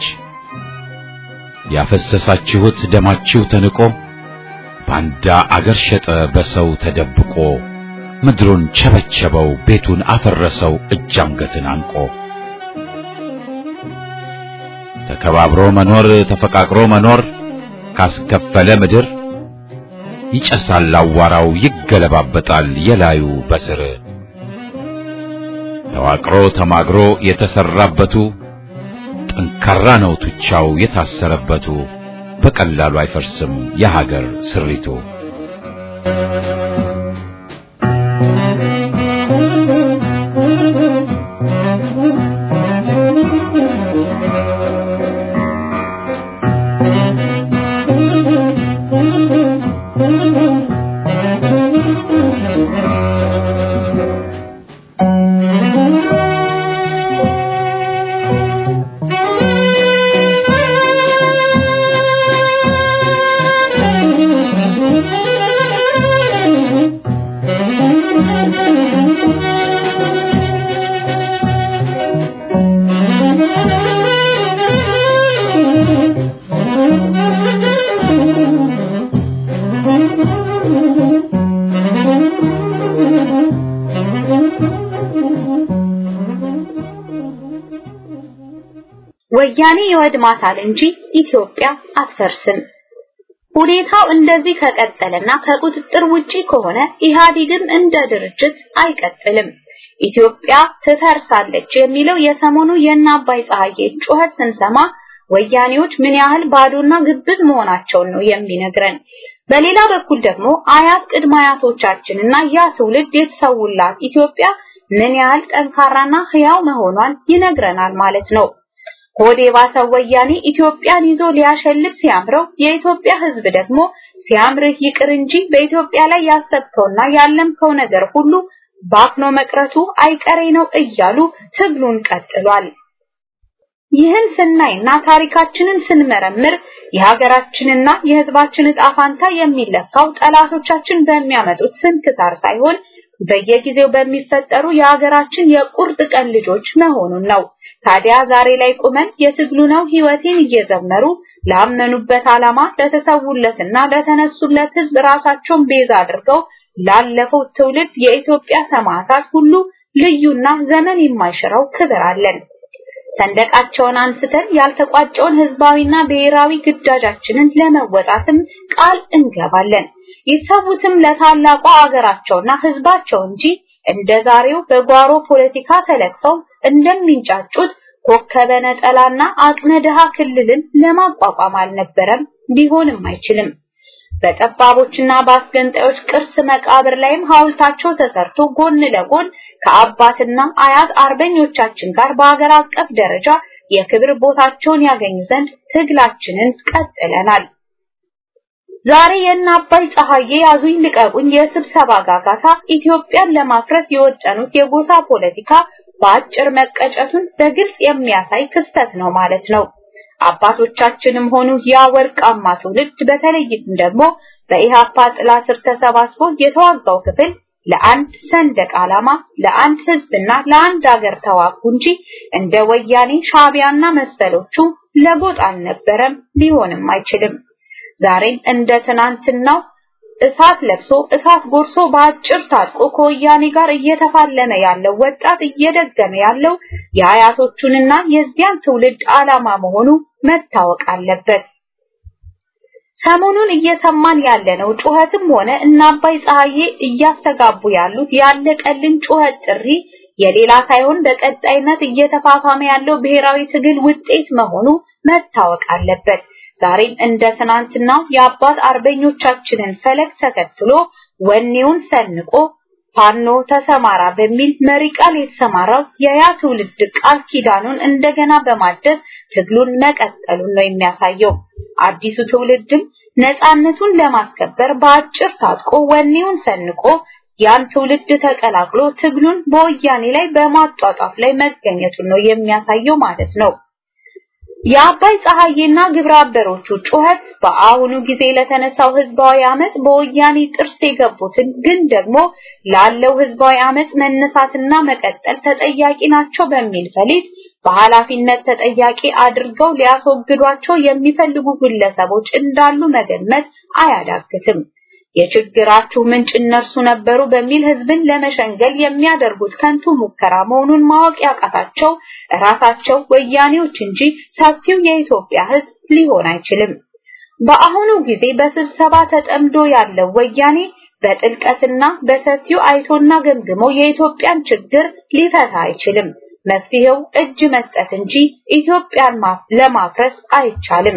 ያፈሰሳችሁት ደማችሁ ተንቆ ባንዳ አገር ሸጠ በሰው ተደብቆ ምድሩን ቸበቸበው ቤቱን አፈረሰው እጅ አንገትን አንቆ ተከባብሮ መኖር ተፈቃቅሮ መኖር ካስከፈለ ምድር ይጨሳል አዋራው ይገለባበጣል የላዩ በስር ተዋቅሮ ተማግሮ የተሰራበቱ ጠንካራ ነው ቱቻው የታሰረበቱ በቀላሉ አይፈርስም የሀገር ስሪቱ። ወያኔ ይወድማታል እንጂ ኢትዮጵያ አትፈርስም። ሁኔታው እንደዚህ ከቀጠለና ከቁጥጥር ውጪ ከሆነ ኢህአዴግም እንደ ድርጅት አይቀጥልም። ኢትዮጵያ ትፈርሳለች የሚለው የሰሞኑ የእነ አባይ ፀሐዬ ጩኸት ስንሰማ ወያኔዎች ምን ያህል ባዶና ግብዝ መሆናቸውን ነው የሚነግረን። በሌላ በኩል ደግሞ አያት ቅድመ አያቶቻችንና ያ ትውልድ የተሰውላት ኢትዮጵያ ምን ያህል ጠንካራና ህያው መሆኗን ይነግረናል ማለት ነው። ሆዴ ባሰው ወያኔ ኢትዮጵያን ይዞ ሊያሸልት ሲያምረው የኢትዮጵያ ህዝብ ደግሞ ሲያምርህ ይቅር እንጂ በኢትዮጵያ ላይ ያሰብከውና ያለምከው ነገር ሁሉ ባክኖ መቅረቱ አይቀሬ ነው እያሉ ትግሉን ቀጥሏል። ይህን ስናይና ታሪካችንን ስንመረምር የሀገራችንና የህዝባችን ዕጣ ፋንታ የሚለካው ጠላቶቻችን በሚያመጡት ስንክሳር ሳይሆን በየጊዜው በሚፈጠሩ የሀገራችን የቁርጥ ቀን ልጆች መሆኑን ነው። ታዲያ ዛሬ ላይ ቁመን የትግሉ ነው ህይወቴን እየዘመሩ ላመኑበት ዓላማ ለተሰውለትና ለተነሱለት ህዝብ ራሳቸውን ቤዛ አድርገው ላለፈው ትውልድ የኢትዮጵያ ሰማዕታት ሁሉ ልዩና ዘመን የማይሽረው ክብር አለን። ሰንደቃቸውን አንስተን ያልተቋጨውን ህዝባዊና ብሔራዊ ግዳጃችንን ለመወጣትም ቃል እንገባለን። ይሰዉትም ለታላቋ አገራቸውና ህዝባቸው እንጂ እንደ ዛሬው በጓሮ ፖለቲካ ተለክፈው እንደሚንጫጩት ኮከበ ነጠላና አቅመ ድሃ ክልልን ለማቋቋም አልነበረም፣ ሊሆንም አይችልም። በጠባቦችና በአስገንጣዮች ቅርስ መቃብር ላይም ሐውልታቸው ተሰርቶ ጎን ለጎን ከአባትና አያት አርበኞቻችን ጋር በአገር አቀፍ ደረጃ የክብር ቦታቸውን ያገኙ ዘንድ ትግላችንን ቀጥለናል። ዛሬ የእነ አባይ ፀሐዬ ያዙኝ ልቀቁኝ የስብሰባ ጋጋታ ኢትዮጵያን ለማፍረስ የወጠኑት የጎሳ ፖለቲካ በአጭር መቀጨቱን በግልጽ የሚያሳይ ክስተት ነው ማለት ነው። አባቶቻችንም ሆኑ ያ ወርቃማ ትውልድ በተለይም ደግሞ በኢሃፓ ጥላ ስር ተሰባስቦ የተዋጋው ክፍል ለአንድ ሰንደቅ ዓላማ፣ ለአንድ ህዝብና ለአንድ ሀገር ተዋጉ እንጂ እንደ ወያኔ ሻቢያና መሰሎቹ ለጎጥ አልነበረም፣ ሊሆንም አይችልም። ዛሬም እንደ ትናንትናው እሳት ለብሶ እሳት ጎርሶ በአጭር ታጥቆ ከወያኔ ጋር እየተፋለመ ያለው ወጣት እየደገመ ያለው የአያቶቹንና የዚያን ትውልድ ዓላማ መሆኑ መታወቅ አለበት። ሰሞኑን እየሰማን ያለነው ጩኸትም ሆነ እነ አባይ ፀሐዬ እያስተጋቡ ያሉት ያለቀልን ጩኸት ጥሪ የሌላ ሳይሆን በቀጣይነት እየተፋፋመ ያለው ብሔራዊ ትግል ውጤት መሆኑ መታወቅ አለበት። ዛሬም እንደ ትናንትናው የአባት አርበኞቻችንን ፈለግ ተከትሎ ወኔውን ሰንቆ ፋኖ ተሰማራ በሚል መሪ ቃል የተሰማራው የያ ትውልድ ቃል ኪዳኑን እንደገና በማደስ ትግሉን መቀጠሉን ነው የሚያሳየው። አዲሱ ትውልድም ነፃነቱን ለማስከበር በአጭር ታጥቆ ወኔውን ሰንቆ ያን ትውልድ ተቀላቅሎ ትግሉን በወያኔ ላይ በማጧጧፍ ላይ መገኘቱን ነው የሚያሳየው ማለት ነው። የአባይ ፀሐዬና ግብረ አበሮቹ ጩኸት በአሁኑ ጊዜ ለተነሳው ህዝባዊ አመጽ በወያኔ ጥርስ የገቡትን ግን ደግሞ ላለው ህዝባዊ አመጽ መነሳትና መቀጠል ተጠያቂ ናቸው በሚል ፈሊጥ በኃላፊነት ተጠያቂ አድርገው ሊያስወግዷቸው የሚፈልጉ ግለሰቦች እንዳሉ መገመት አያዳግትም። የችግራችሁ ምንጭ እነርሱ ነበሩ በሚል ህዝብን ለመሸንገል የሚያደርጉት ከንቱ ሙከራ መሆኑን ማወቅ ያቃታቸው ራሳቸው ወያኔዎች እንጂ ሰፊው የኢትዮጵያ ህዝብ ሊሆን አይችልም። በአሁኑ ጊዜ በስብሰባ ተጠምዶ ያለው ወያኔ በጥልቀትና በሰፊው አይቶና ገምግሞ የኢትዮጵያን ችግር ሊፈታ አይችልም። መፍትሄው እጅ መስጠት እንጂ ኢትዮጵያን ለማፍረስ አይቻልም።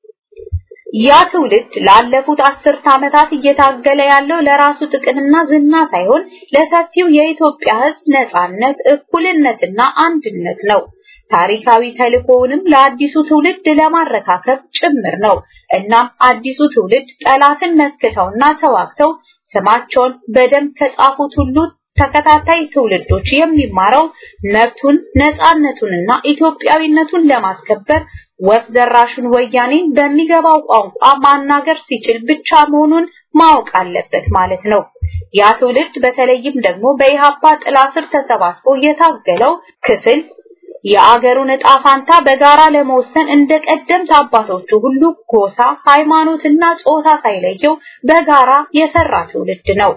ያ ትውልድ ላለፉት አስርት ዓመታት እየታገለ ያለው ለራሱ ጥቅምና ዝና ሳይሆን ለሰፊው የኢትዮጵያ ህዝብ ነጻነት፣ እኩልነትና አንድነት ነው። ታሪካዊ ተልእኮውንም ለአዲሱ ትውልድ ለማረካከብ ጭምር ነው። እናም አዲሱ ትውልድ ጠላትን መክተውና ተዋግተው ስማቸውን በደንብ ከጻፉት ሁሉ ተከታታይ ትውልዶች የሚማረው መብቱን ነጻነቱንና ኢትዮጵያዊነቱን ለማስከበር ወፍ ዘራሹን ወያኔን በሚገባው ቋንቋ ማናገር ሲችል ብቻ መሆኑን ማወቅ አለበት ማለት ነው። ያ ትውልድ በተለይም ደግሞ በኢሃፓ ጥላ ስር ተሰባስቦ የታገለው ክፍል የአገሩን ዕጣ ፋንታ በጋራ ለመወሰን እንደ ቀደምት አባቶቹ ሁሉ ጎሳ፣ ሃይማኖትና ጾታ ሳይለየው በጋራ የሰራ ትውልድ ነው።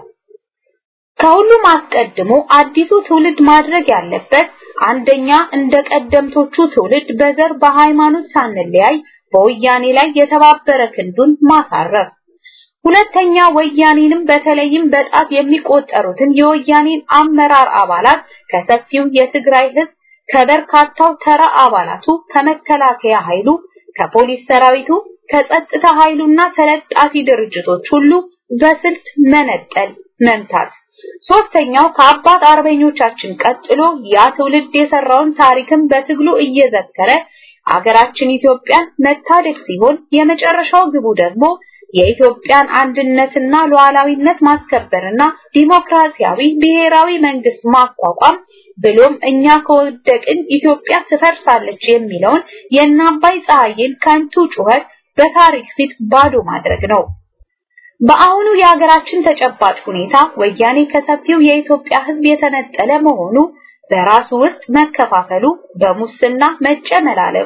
ከሁሉም አስቀድሞ አዲሱ ትውልድ ማድረግ ያለበት አንደኛ እንደ ቀደምቶቹ ትውልድ በዘር በሃይማኖት ሳንለያይ በወያኔ ላይ የተባበረ ክንዱን ማሳረፍ፣ ሁለተኛ ወያኔንም በተለይም በጣት የሚቆጠሩትን የወያኔን አመራር አባላት ከሰፊው የትግራይ ህዝብ ከበርካታው ተራ አባላቱ ከመከላከያ ኃይሉ ከፖሊስ ሰራዊቱ ከጸጥታ ኃይሉና ተለጣፊ ድርጅቶች ሁሉ በስልት መነጠል መምታት ሶስተኛው ከአባት አርበኞቻችን ቀጥሎ ያ ትውልድ የሰራውን ታሪክም በትግሉ እየዘከረ አገራችን ኢትዮጵያን መታደግ ሲሆን የመጨረሻው ግቡ ደግሞ የኢትዮጵያን አንድነትና ሉዓላዊነት ማስከበርና ዲሞክራሲያዊ ብሔራዊ መንግስት ማቋቋም ብሎም እኛ ከወደቅን ኢትዮጵያ ትፈርሳለች የሚለውን የአባይ ፀሐይን ከንቱ ጩኸት በታሪክ ፊት ባዶ ማድረግ ነው። በአሁኑ የሀገራችን ተጨባጭ ሁኔታ ወያኔ ከሰፊው የኢትዮጵያ ሕዝብ የተነጠለ መሆኑ በራሱ ውስጥ መከፋፈሉ፣ በሙስና መጨመላለቁ፣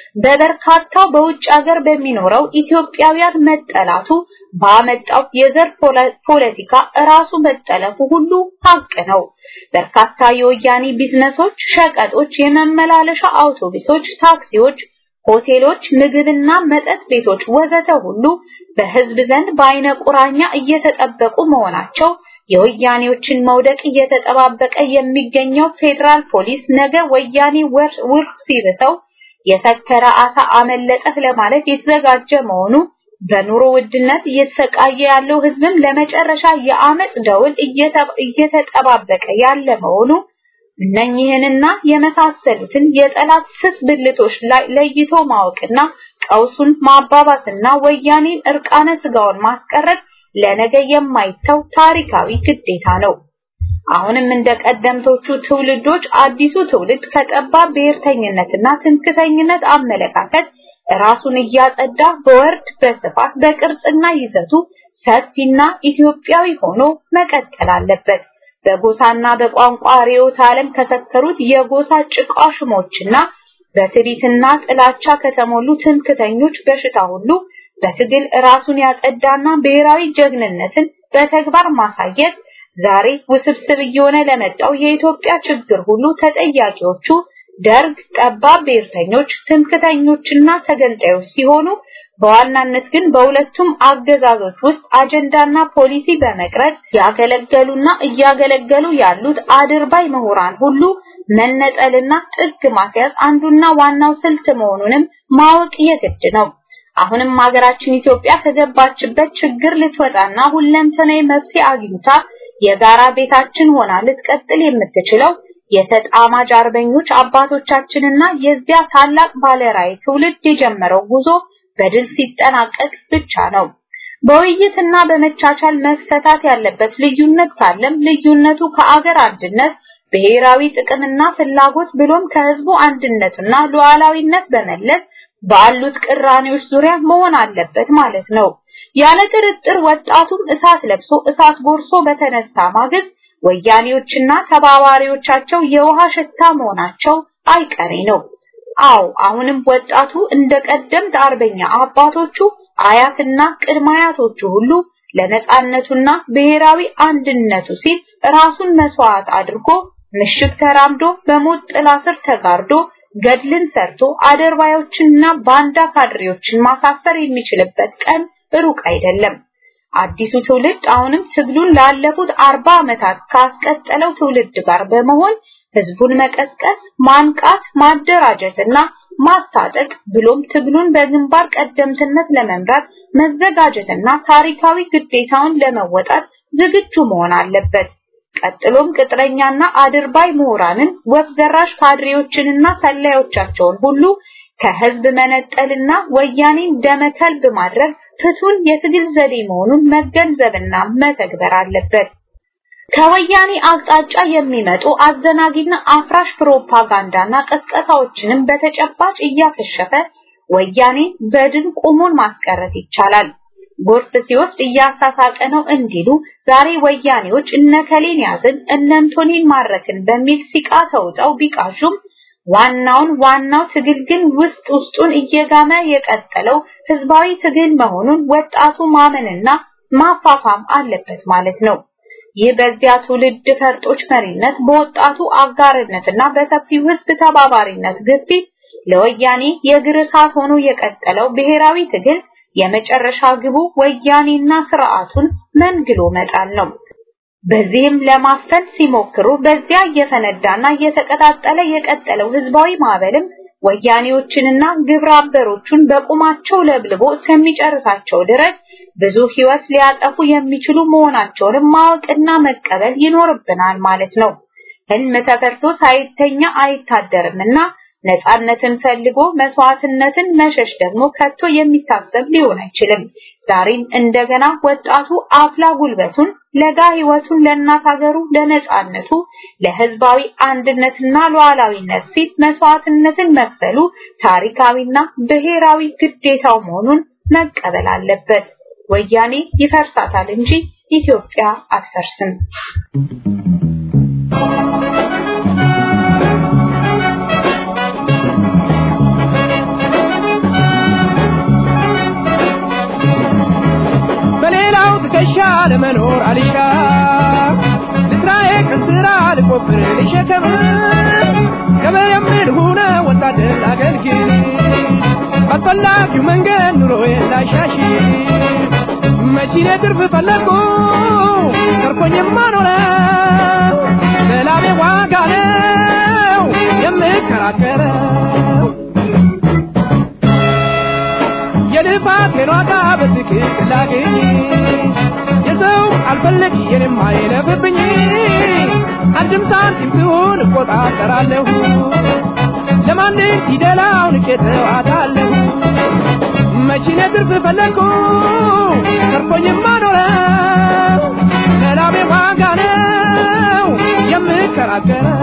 በበርካታው በውጭ ሀገር በሚኖረው ኢትዮጵያውያን መጠላቱ ባመጣው የዘር ፖለቲካ ራሱ መጠለፉ ሁሉ ሀቅ ነው። በርካታ የወያኔ ቢዝነሶች፣ ሸቀጦች፣ የመመላለሻ አውቶቡሶች፣ ታክሲዎች ሆቴሎች፣ ምግብና መጠጥ ቤቶች ወዘተ ሁሉ በህዝብ ዘንድ በአይነ ቁራኛ እየተጠበቁ መሆናቸው የወያኔዎችን መውደቅ እየተጠባበቀ የሚገኘው ፌዴራል ፖሊስ ነገ ወያኔ ውር ሲርሰው የሰከረ አሳ አመለጠህ ለማለት የተዘጋጀ መሆኑ በኑሮ ውድነት እየተሰቃየ ያለው ህዝብም ለመጨረሻ የአመጽ ደውል እየተጠባበቀ ያለ መሆኑ እነኚህንና የመሳሰሉትን የጠላት ስስ ብልቶች ላይ ለይቶ ማወቅና ቀውሱን ማባባስና ወያኔን እርቃነ ስጋውን ማስቀረት ለነገ የማይተው ታሪካዊ ግዴታ ነው። አሁንም እንደ ቀደምቶቹ ትውልዶች አዲሱ ትውልድ ከጠባብ ብሔርተኝነትና ትምክተኝነት አመለካከት ራሱን እያጸዳ በወርድ በስፋት በቅርጽና ይዘቱ ሰፊና ኢትዮጵያዊ ሆኖ መቀጠል አለበት። በጎሳና በቋንቋ ርዕዮተ ዓለም ከሰከሩት የጎሳ ጭቃሽሞችና በትዕቢትና ጥላቻ ከተሞሉ ትምክተኞች በሽታ ሁሉ በትግል ራሱን ያጸዳና ብሔራዊ ጀግንነትን በተግባር ማሳየት ዛሬ ውስብስብ እየሆነ ለመጣው የኢትዮጵያ ችግር ሁሉ ተጠያቂዎቹ ደርግ፣ ጠባብ ብሔርተኞች፣ ትምክተኞችና ተገንጣዮች ሲሆኑ በዋናነት ግን በሁለቱም አገዛዞች ውስጥ አጀንዳና ፖሊሲ በመቅረጽ ያገለገሉና እያገለገሉ ያሉት አድርባይ ምሁራን ሁሉ መነጠልና ጥግ ማስያዝ አንዱና ዋናው ስልት መሆኑንም ማወቅ የግድ ነው። አሁንም ሀገራችን ኢትዮጵያ ከገባችበት ችግር ልትወጣና ሁለንተናዊ መፍትሄ አግኝታ የጋራ ቤታችን ሆና ልትቀጥል የምትችለው የተጣማጅ አርበኞች አባቶቻችንና የዚያ ታላቅ ባለራዕይ ትውልድ የጀመረው ጉዞ በድል ሲጠናቀቅ ብቻ ነው። በውይይትና በመቻቻል መፈታት ያለበት ልዩነት ካለም ልዩነቱ ከአገር አንድነት ብሔራዊ ጥቅምና ፍላጎት ብሎም ከህዝቡ አንድነትና ሉዓላዊነት በመለስ ባሉት ቅራኔዎች ዙሪያ መሆን አለበት ማለት ነው። ያለ ጥርጥር ወጣቱም እሳት ለብሶ እሳት ጎርሶ በተነሳ ማግስት ወያኔዎችና ተባባሪዎቻቸው የውሃ ሽታ መሆናቸው አይቀሬ ነው። አዎ አሁንም ወጣቱ እንደ ቀደምት አርበኛ አባቶቹ አያትና ቅድመ አያቶቹ ሁሉ ለነጻነቱና ብሔራዊ አንድነቱ ሲል ራሱን መስዋዕት አድርጎ ምሽግ ተራምዶ በሞት ጥላ ስር ተጋርዶ ገድልን ሰርቶ አደርባዮችንና ባንዳ ካድሬዎችን ማሳፈር የሚችልበት ቀን ሩቅ አይደለም። አዲሱ ትውልድ አሁንም ትግሉን ላለፉት አርባ ዓመታት ካስቀጠለው ትውልድ ጋር በመሆን ህዝቡን መቀስቀስ፣ ማንቃት፣ ማደራጀትና ማስታጠቅ ብሎም ትግሉን በግንባር ቀደምትነት ለመምራት መዘጋጀትና ታሪካዊ ግዴታውን ለመወጣት ዝግጁ መሆን አለበት። ቀጥሎም ቅጥረኛና አድርባይ ምሁራንን ወፍ ዘራሽ ካድሬዎችንና ሰላዮቻቸውን ሁሉ ከህዝብ መነጠልና ወያኔን ደመከልብ ማድረግ ፍቱን የትግል ዘዴ መሆኑን መገንዘብና መተግበር አለበት። ከወያኔ አቅጣጫ የሚመጡ አዘናጊና አፍራሽ ፕሮፓጋንዳና ቀስቀሳዎችንም በተጨባጭ እያከሸፈ ወያኔ በድን ቁሙን ማስቀረት ይቻላል። ጎርፍ ሲወስድ እያሳሳቀ ነው እንዲሉ ዛሬ ወያኔዎች እነከሌን ያዝን እነንቶኔን ማረክን በሚል ሲቃ ተውጠው ቢቃዡም ዋናውን ዋናው ትግል ግን ውስጥ ውስጡን እየጋመ የቀጠለው ህዝባዊ ትግል መሆኑን ወጣቱ ማመንና ማፋፋም አለበት ማለት ነው። ይህ በዚያ ትውልድ ፈርጦች መሪነት በወጣቱ አጋርነትና በሰፊው ህዝብ ተባባሪነት ግፊት ለወያኔ የእግር እሳት ሆኖ የቀጠለው ብሔራዊ ትግል የመጨረሻ ግቡ ወያኔና ስርዓቱን መንግሎ መጣል ነው። በዚህም ለማፈን ሲሞክሩ በዚያ እየፈነዳና እየተቀጣጠለ የቀጠለው ህዝባዊ ማዕበልም ወያኔዎችንና ግብረ አበሮቹን በቁማቸው ለብልቦ እስከሚጨርሳቸው ድረስ ብዙ ህይወት ሊያጠፉ የሚችሉ መሆናቸውንም ማወቅና መቀበል ይኖርብናል ማለት ነው። ህልም ተፈርቶ ሳይተኛ አይታደርምና ነፃነትን ፈልጎ መስዋዕትነትን መሸሽ ደግሞ ከቶ የሚታሰብ ሊሆን አይችልም። ዛሬም እንደገና ወጣቱ አፍላ ጉልበቱን ለጋ ህይወቱን ለእናት ሀገሩ ለነፃነቱ ለህዝባዊ አንድነትና ሉዓላዊነት ሲል መስዋዕትነትን መክፈሉ ታሪካዊና ብሔራዊ ግዴታው መሆኑን መቀበል አለበት። ወያኔ ይፈርሳታል እንጂ ኢትዮጵያ አትፈርስም። በሌላው ትከሻ ለመኖር አልሻ ልስራዬ ከስራ ልቆፍር ልሸከም ገበሬም ልሁነ ወታደር ላገልግል ባስፈላጊው መንገድ ኑሮዬን ላሻሽ መቺኔ ትርፍ ፈለግኩ ተርፎኝማ ኖረ ለላቤ ዋጋ ነው የምከራከረው የልፋቴን ዋጋ በትክክል ላግኝ የሰው አልፈለግ የኔም አይለፍብኝ አንድም ሳንቲም ትሁን እቆጣጠራለሁ ለማንም ፊደላው ንቄ ተዋታለሁ መቺኔ ትርፍ ፈለግኩ ተርፎኝማ ኖረ ለላቤ ዋጋ ነው የምከራከረው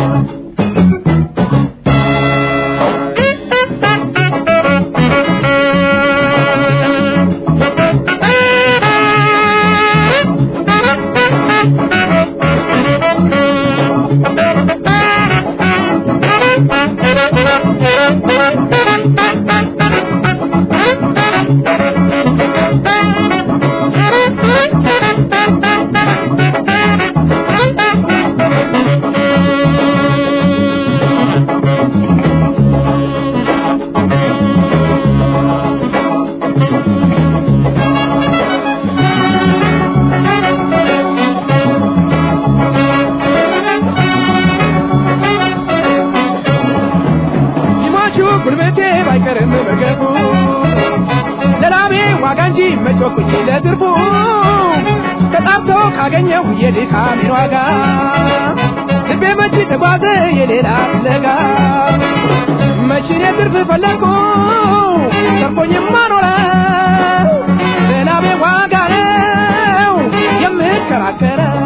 ይሟቹ ጉልበቴ ባይቀርም መርገፉ ለላቤ ዋጋ እንጂ መጮኩኝ ለትርፉ ተጣርቶ ካገኘሁ የድካሜን ዋጋ ልቤ መች ተጓዘ የሌላ ፍለጋ መቺኔ ትርፍ ፈለግኩ ተርፎኝማ ኖረ ለላቤ ዋጋ ነው የምከራከረው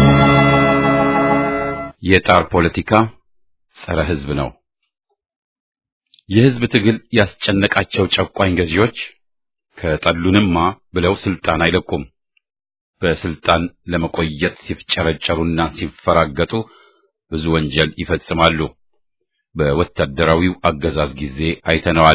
የጣር ፖለቲካ ጸረ ህዝብ ነው። የህዝብ ትግል ያስጨነቃቸው ጨቋኝ ገዢዎች ከጠሉንማ ብለው ስልጣን አይለቁም። በስልጣን ለመቆየት ሲፍጨረጨሩና ሲፈራገጡ ብዙ ወንጀል ይፈጽማሉ። በወታደራዊው አገዛዝ ጊዜ አይተነዋል።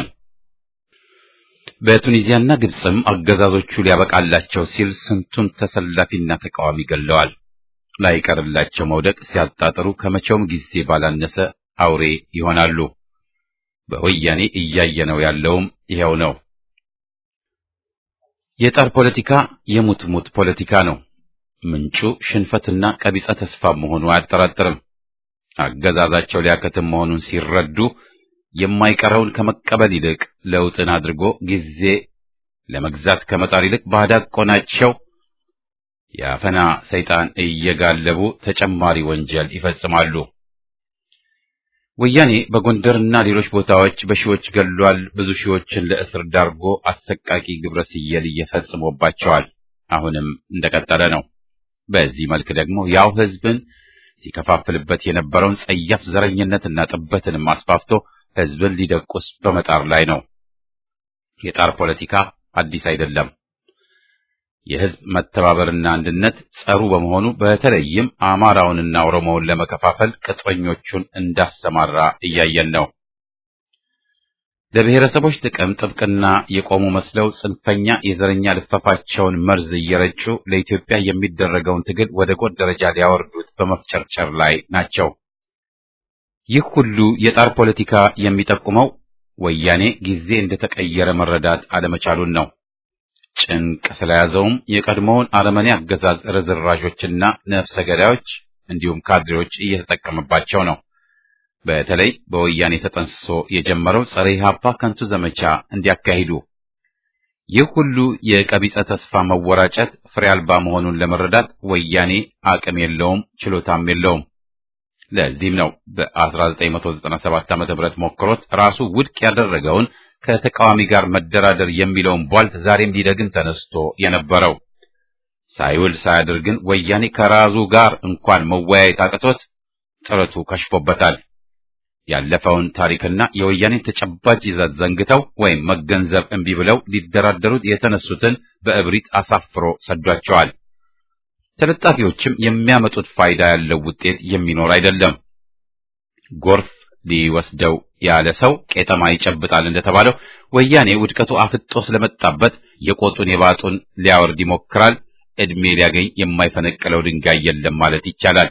በቱኒዚያና ግብፅም አገዛዞቹ ሊያበቃላቸው ሲል ስንቱን ተሰላፊና ተቃዋሚ ገለዋል። ላይቀርላቸው መውደቅ ሲያጣጥሩ ከመቼውም ጊዜ ባላነሰ አውሬ ይሆናሉ። በወያኔ እያየነው ያለውም ይሄው ነው። የጣር ፖለቲካ የሙት ሙት ፖለቲካ ነው። ምንጩ ሽንፈትና ቀቢጸ ተስፋ መሆኑ አያጠራጥርም። አገዛዛቸው ሊያከትም መሆኑን ሲረዱ የማይቀረውን ከመቀበል ይልቅ ለውጥን አድርጎ ጊዜ ለመግዛት ከመጣር ይልቅ ባዳቆናቸው የአፈና ሰይጣን እየጋለቡ ተጨማሪ ወንጀል ይፈጽማሉ። ወያኔ በጎንደርና ሌሎች ቦታዎች በሺዎች ገሏል። ብዙ ሺዎችን ለእስር ዳርጎ አሰቃቂ ግብረ ስየል እየፈጽሞባቸዋል። አሁንም እንደቀጠለ ነው። በዚህ መልክ ደግሞ ያው ህዝብን ሲከፋፍልበት የነበረውን ጸያፍ ዘረኝነትና ጥበትንም አስፋፍቶ ህዝብን ሊደቁስ በመጣር ላይ ነው። የጣር ፖለቲካ አዲስ አይደለም። የህዝብ መተባበርና አንድነት ጸሩ በመሆኑ በተለይም አማራውንና ኦሮሞውን ለመከፋፈል ቅጥረኞቹን እንዳሰማራ እያየን ነው። ለብሔረሰቦች ጥቅም ጥብቅና የቆሙ መስለው ጽንፈኛ የዘረኛ ልፈፋቸውን መርዝ እየረጩ ለኢትዮጵያ የሚደረገውን ትግል ወደ ጎን ደረጃ ሊያወርዱት በመፍጨርጨር ላይ ናቸው። ይህ ሁሉ የጣር ፖለቲካ የሚጠቁመው ወያኔ ጊዜ እንደተቀየረ መረዳት አለመቻሉን ነው። ጭንቅ ስለያዘውም የቀድሞውን አረመኔ አገዛዝ ርዝራዦችና ነፍሰ ገዳዮች እንዲሁም ካድሬዎች እየተጠቀመባቸው ነው። በተለይ በወያኔ ተጠንስሶ የጀመረው ጸረ ኢህአፓ ከንቱ ዘመቻ እንዲያካሂዱ ይህ ሁሉ የቀቢጸ ተስፋ መወራጨት ፍሬ አልባ መሆኑን ለመረዳት ወያኔ አቅም የለውም፣ ችሎታም የለውም። ለዚህም ነው በ1997 ዓ.ም ሞክሮት ራሱ ውድቅ ያደረገውን ከተቃዋሚ ጋር መደራደር የሚለውን ቧልት ዛሬም ሊደግም ተነስቶ የነበረው። ሳይውል ሳያድር ግን ወያኔ ከራሱ ጋር እንኳን መወያየት አቅቶት ጥረቱ ከሽፎበታል። ያለፈውን ታሪክና የወያኔን ተጨባጭ ይዘት ዘንግተው ወይም መገንዘብ እምቢ ብለው ሊደራደሩት የተነሱትን በእብሪት አሳፍሮ ሰዷቸዋል። ተለጣፊዎችም የሚያመጡት ፋይዳ ያለው ውጤት የሚኖር አይደለም። ጎርፍ ሊወስደው ያለ ሰው ቄጠማ ይጨብጣል እንደተባለው ወያኔ ውድቀቱ አፍጦ ስለመጣበት የቆጡን የባጡን ሊያወርድ ይሞክራል። ዕድሜ ሊያገኝ የማይፈነቅለው ድንጋይ የለም ማለት ይቻላል።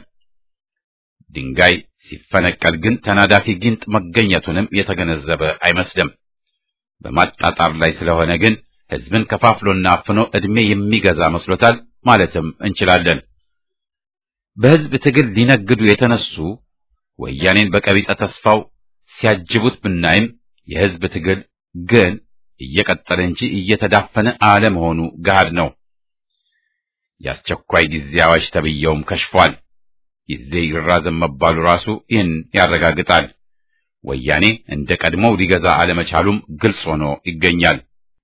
ድንጋይ ሲፈነቀል ግን ተናዳፊ ጊንጥ መገኘቱንም የተገነዘበ አይመስልም። በማጣጣር ላይ ስለሆነ ግን ሕዝብን ከፋፍሎና አፍኖ ዕድሜ የሚገዛ መስሎታል ማለትም እንችላለን። በሕዝብ ትግል ሊነግዱ የተነሱ ወያኔን በቀቢጸ ተስፋው ሲያጅቡት ብናይም የሕዝብ ትግል ግን እየቀጠለ እንጂ እየተዳፈነ አለመሆኑ ገሃድ ነው። የአስቸኳይ ጊዜ አዋጅ ተብየውም ከሽፏል። ጊዜ ይራዘም መባሉ ራሱ ይህን ያረጋግጣል። ወያኔ እንደ ቀድሞው ሊገዛ አለመቻሉም ግልጽ ሆኖ ይገኛል።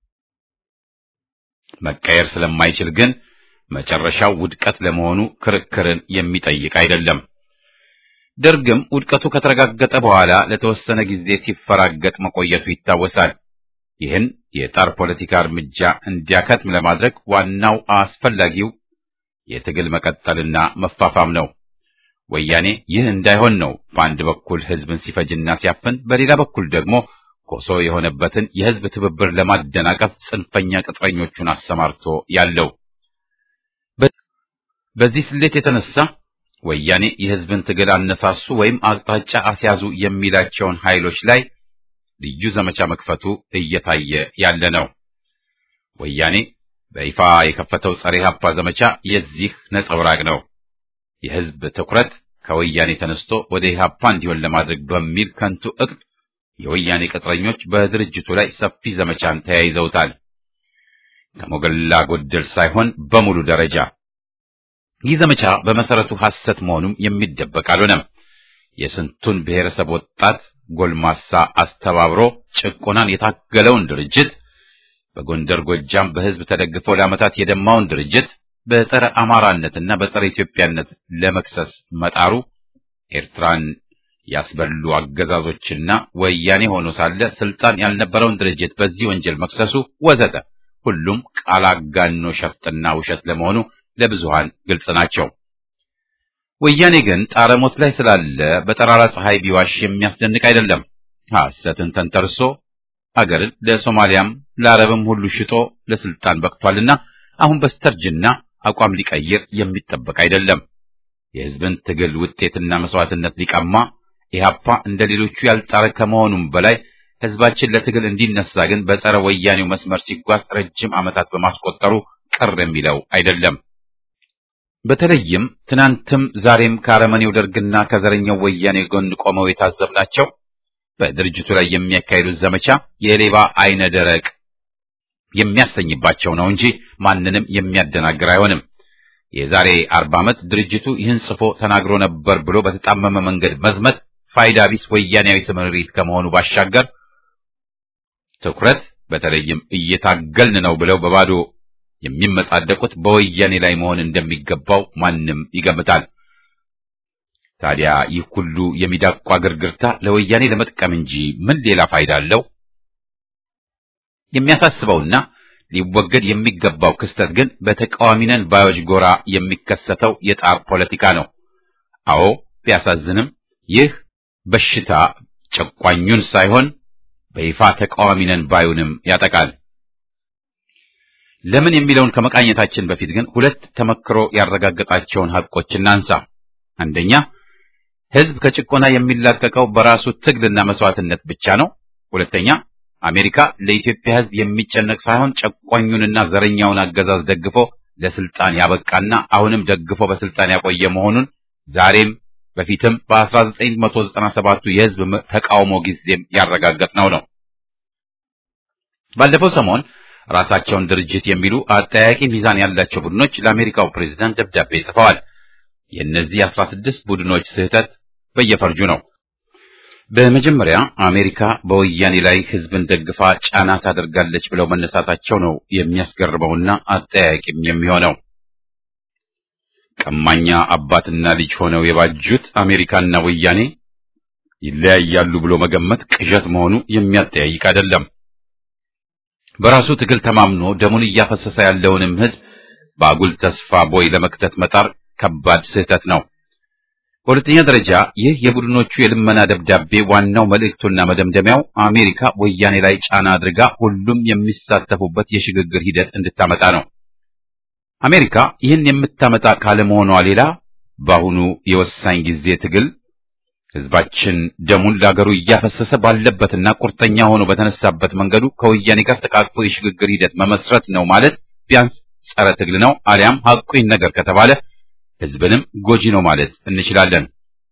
መቀየር ስለማይችል ግን መጨረሻው ውድቀት ለመሆኑ ክርክርን የሚጠይቅ አይደለም። ደርግም ውድቀቱ ከተረጋገጠ በኋላ ለተወሰነ ጊዜ ሲፈራገጥ መቆየቱ ይታወሳል። ይህን የጣር ፖለቲካ እርምጃ እንዲያከትም ለማድረግ ዋናው አስፈላጊው የትግል መቀጠልና መፋፋም ነው። ወያኔ ይህ እንዳይሆን ነው በአንድ በኩል ሕዝብን ሲፈጅና ሲያፍን፣ በሌላ በኩል ደግሞ ኮሶ የሆነበትን የሕዝብ ትብብር ለማደናቀፍ ጽንፈኛ ቅጥረኞቹን አሰማርቶ ያለው። በዚህ ስሌት የተነሳ ወያኔ የሕዝብን ትግል አነሳሱ ወይም አቅጣጫ አስያዙ የሚላቸውን ኃይሎች ላይ ልዩ ዘመቻ መክፈቱ እየታየ ያለ ነው። ወያኔ በይፋ የከፈተው ጸረ ኢህአፓ ዘመቻ የዚህ ነጸብራቅ ነው። የሕዝብ ትኩረት ከወያኔ ተነስቶ ወደ ኢህአፓ እንዲሆን ለማድረግ በሚል ከንቱ እቅድ የወያኔ ቅጥረኞች በድርጅቱ ላይ ሰፊ ዘመቻን ተያይዘውታል። ከሞገላ ጎደል ሳይሆን በሙሉ ደረጃ ይህ ዘመቻ በመሰረቱ ሐሰት መሆኑም የሚደበቅ አልሆነም። የስንቱን ብሔረሰብ ወጣት ጎልማሳ አስተባብሮ ጭቆናን የታገለውን ድርጅት በጎንደር ጎጃም በሕዝብ ተደግፎ ለዓመታት የደማውን ድርጅት በጸረ አማራነትና በጸረ ኢትዮጵያነት ለመክሰስ መጣሩ ኤርትራን ያስበሉ አገዛዞችና ወያኔ ሆኖ ሳለ ስልጣን ያልነበረውን ድርጅት በዚህ ወንጀል መክሰሱ ወዘተ ሁሉም ቃል አጋኖ ሸፍጥና ውሸት ለመሆኑ ለብዙሃን ግልጽ ናቸው። ወያኔ ግን ጣረሞት ላይ ስላለ በጠራራ ፀሐይ ቢዋሽ የሚያስደንቅ አይደለም። ሐሰትን ተንተርሶ አገርን ለሶማሊያም ለአረብም ሁሉ ሽጦ ለስልጣን በቅቷልና አሁን በስተርጅና አቋም ሊቀይር የሚጠበቅ አይደለም። የሕዝብን ትግል ውጤትና መስዋዕትነት ሊቀማ ኢህአፓ እንደ ሌሎቹ ያልጣረ ከመሆኑም በላይ ሕዝባችን ለትግል እንዲነሳ ግን በጸረ ወያኔው መስመር ሲጓዝ ረጅም ዓመታት በማስቆጠሩ ቅር የሚለው አይደለም። በተለይም ትናንትም ዛሬም ከአረመኔው ደርግና ከዘረኛው ወያኔ ጎን ቆመው የታዘብናቸው በድርጅቱ ላይ የሚያካሂዱት ዘመቻ የሌባ አይነ ደረቅ የሚያሰኝባቸው ነው እንጂ ማንንም የሚያደናግር አይሆንም። የዛሬ አርባ ዓመት ድርጅቱ ይህን ጽፎ ተናግሮ ነበር ብሎ በተጣመመ መንገድ መዝመት ፋይዳ ቢስ ወያኔያዊ ስምሪት ከመሆኑ ባሻገር ትኩረት በተለይም እየታገልን ነው ብለው በባዶ የሚመጻደቁት በወያኔ ላይ መሆን እንደሚገባው ማንም ይገምታል። ታዲያ ይህ ሁሉ የሚዳቋ ግርግርታ ለወያኔ ለመጥቀም እንጂ ምን ሌላ ፋይዳ አለው? የሚያሳስበውና ሊወገድ የሚገባው ክስተት ግን በተቃዋሚ ነን ባዮች ጎራ የሚከሰተው የጣር ፖለቲካ ነው። አዎ ቢያሳዝንም ይህ በሽታ ጨቋኙን ሳይሆን በይፋ ተቃዋሚ ነን ባዩንም ያጠቃል። ለምን የሚለውን ከመቃኘታችን በፊት ግን ሁለት ተመክሮ ያረጋገጣቸውን ሐቆች እናንሳ። አንደኛ ሕዝብ ከጭቆና የሚላቀቀው በራሱ ትግልና መስዋዕትነት ብቻ ነው። ሁለተኛ አሜሪካ ለኢትዮጵያ ሕዝብ የሚጨነቅ ሳይሆን ጨቋኙንና ዘረኛውን አገዛዝ ደግፎ ለስልጣን ያበቃና አሁንም ደግፎ በስልጣን ያቆየ መሆኑን ዛሬም በፊትም በ1997ቱ የሕዝብ ተቃውሞ ጊዜም ያረጋገጥነው ነው። ባለፈው ሰሞን ራሳቸውን ድርጅት የሚሉ አጠያቂ ሚዛን ያላቸው ቡድኖች ለአሜሪካው ፕሬዝዳንት ደብዳቤ ጽፈዋል። የእነዚህ አስራ ስድስት ቡድኖች ስህተት በየፈርጁ ነው። በመጀመሪያ አሜሪካ በወያኔ ላይ ህዝብን ደግፋ ጫና ታደርጋለች ብለው መነሳታቸው ነው የሚያስገርመውና አጠያቂም የሚሆነው። ቀማኛ አባትና ልጅ ሆነው የባጁት አሜሪካና ወያኔ ይለያያሉ ብሎ መገመት ቅዠት መሆኑ የሚያጠያይቅ አይደለም። በራሱ ትግል ተማምኖ ደሙን እያፈሰሰ ያለውንም ህዝብ በአጉል ተስፋ ቦይ ለመክተት መጣር ከባድ ስህተት ነው። በሁለተኛ ደረጃ ይህ የቡድኖቹ የልመና ደብዳቤ ዋናው መልእክቱና መደምደሚያው አሜሪካ ወያኔ ላይ ጫና አድርጋ ሁሉም የሚሳተፉበት የሽግግር ሂደት እንድታመጣ ነው። አሜሪካ ይህን የምታመጣ ካለመሆኗ ሌላ በአሁኑ የወሳኝ ጊዜ ትግል ህዝባችን ደሙን ለአገሩ እያፈሰሰ ባለበትና ቁርጠኛ ሆኖ በተነሳበት መንገዱ ከወያኔ ጋር ተቃቅፎ የሽግግር ሂደት መመስረት ነው ማለት ቢያንስ ጸረ ትግል ነው፣ አሊያም ሐቁን ነገር ከተባለ ህዝብንም ጎጂ ነው ማለት እንችላለን።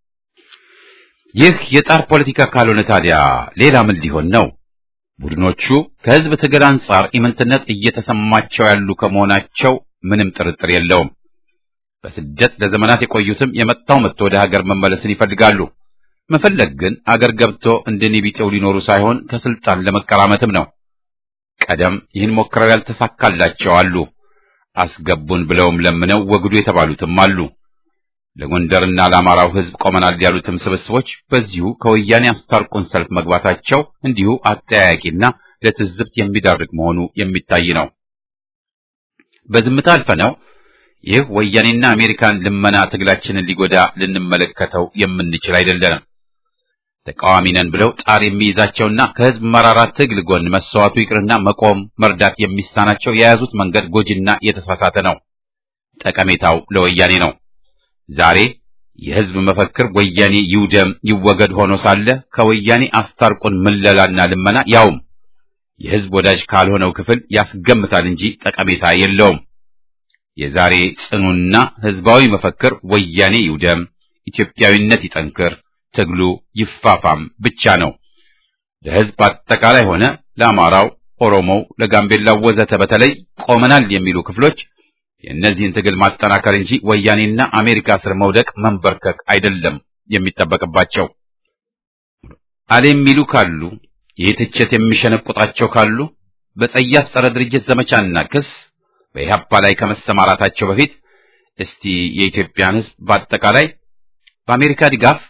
ይህ የጣር ፖለቲካ ካልሆነ ታዲያ ሌላ ምን ሊሆን ነው? ቡድኖቹ ከህዝብ ትግል አንጻር ኢምንትነት እየተሰማቸው ያሉ ከመሆናቸው ምንም ጥርጥር የለውም። በስደት ለዘመናት የቆዩትም የመጣው መጥቶ ወደ ሀገር መመለስን ይፈልጋሉ። መፈለግ ግን አገር ገብቶ እንደኔ ቢጤው ሊኖሩ ሳይሆን ከስልጣን ለመቀራመትም ነው። ቀደም ይህን ሞክረው ያልተሳካላቸው አሉ። አስገቡን ብለውም ለምነው ወግዱ የተባሉትም አሉ። ለጎንደርና ለአማራው ህዝብ ቆመናል ያሉትም ስብስቦች በዚሁ ከወያኔ አስታርቁን ሰልፍ መግባታቸው እንዲሁ አጠያያቂና ለትዝብት የሚዳርግ መሆኑ የሚታይ ነው። በዝምታ አልፈነው ይህ ወያኔና አሜሪካን ልመና ትግላችንን ሊጎዳ ልንመለከተው የምንችል አይደለንም። ተቃዋሚ ነን ብለው ጣር የሚይዛቸውና ከህዝብ መራራ ትግል ጎን መሰዋቱ ይቅርና መቆም መርዳት የሚሳናቸው የያዙት መንገድ ጎጂና የተሳሳተ ነው። ጠቀሜታው ለወያኔ ነው። ዛሬ የህዝብ መፈክር ወያኔ ይውደም ይወገድ ሆኖ ሳለ ከወያኔ አስታርቁን ምለላና ልመና ያውም የህዝብ ወዳጅ ካልሆነው ክፍል ያስገምታል እንጂ ጠቀሜታ የለውም። የዛሬ ጽኑና ህዝባዊ መፈክር ወያኔ ይውደም፣ ኢትዮጵያዊነት ይጠንክር፣ ትግሉ ይፋፋም ብቻ ነው። ለህዝብ አጠቃላይ ሆነ ለአማራው፣ ኦሮሞው፣ ለጋምቤላው ወዘተ በተለይ ቆመናል የሚሉ ክፍሎች የእነዚህን ትግል ማጠናከር እንጂ ወያኔና አሜሪካ ስር መውደቅ መንበርከክ አይደለም የሚጠበቅባቸው። አለ የሚሉ ካሉ ይህ ትችት የሚሸነቁጣቸው ካሉ በጸያፍ ጸረ ድርጅት ዘመቻና ክስ በኢህአፓ ላይ ከመሰማራታቸው በፊት እስቲ የኢትዮጵያን ህዝብ በአጠቃላይ በአሜሪካ ድጋፍ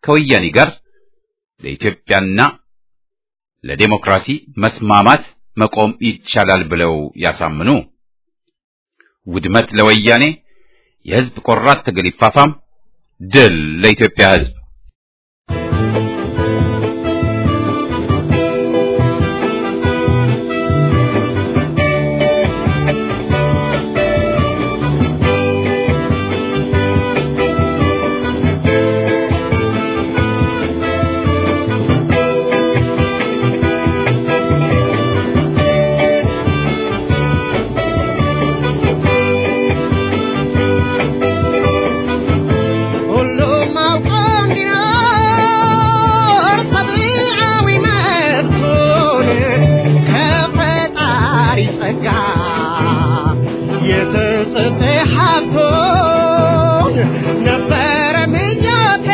ከወያኔ ጋር ለኢትዮጵያና ለዴሞክራሲ መስማማት መቆም ይቻላል ብለው ያሳምኑ። ውድመት ለወያኔ፣ የህዝብ ቆራጥ ትግል ይፋፋም፣ ድል ለኢትዮጵያ ህዝብ። ሁሉም አውቆ እንዲኖር ሰብአዊ መብቱን ከፈጣሪ ጸጋ የተሰጠ ሀብቱን ነበረ ምኞቴ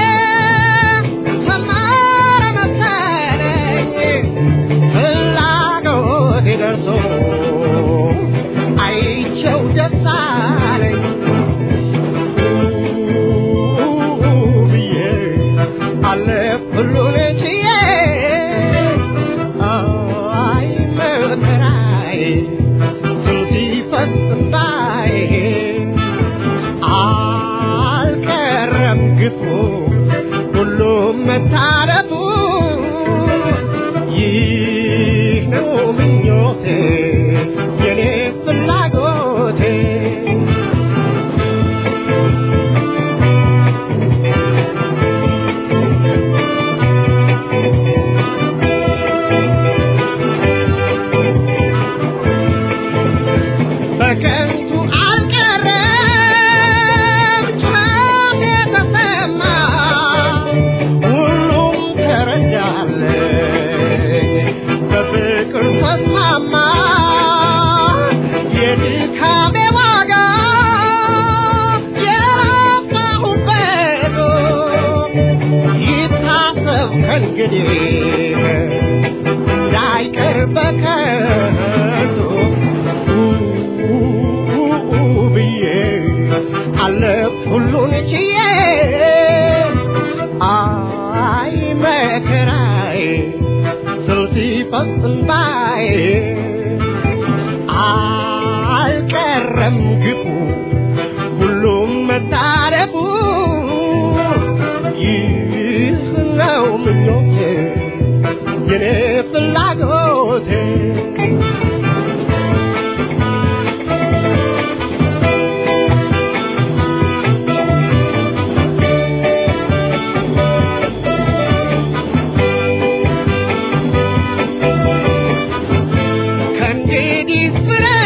ሰመረ መሰለኝ ፍላጎቴ ደርሶ አይቼው ደስ አለኝ ብዬ አለፍ ሁሉን ችዬ አይ መከራዬ ስንት ይፈስ እምባዬ አልቀረም ግፉ ሁሉም መታረፉ ይህ ነው ምኞቴ የኔ ፍላጎቴ በከንቱ አልቀረም ጩኸቴ ተሰማ ሁሉም ተረዳለኝ በፍቅር ተስማማ የድካሜ ዋጋ የለፋሁበት ይታሰብ ከእንግዲህ እንዳይቀር በከንቱ ብዬ አለፍ ሁሉን ችዬ አይ መከራዬ ስል ሲፈስ እንባዬ አልቀረም ግፉ ሁሉም መታረፉ ይህ ነው ምኞቴ የኔ ፍላጎቴ ከእንግዲህ ፍረ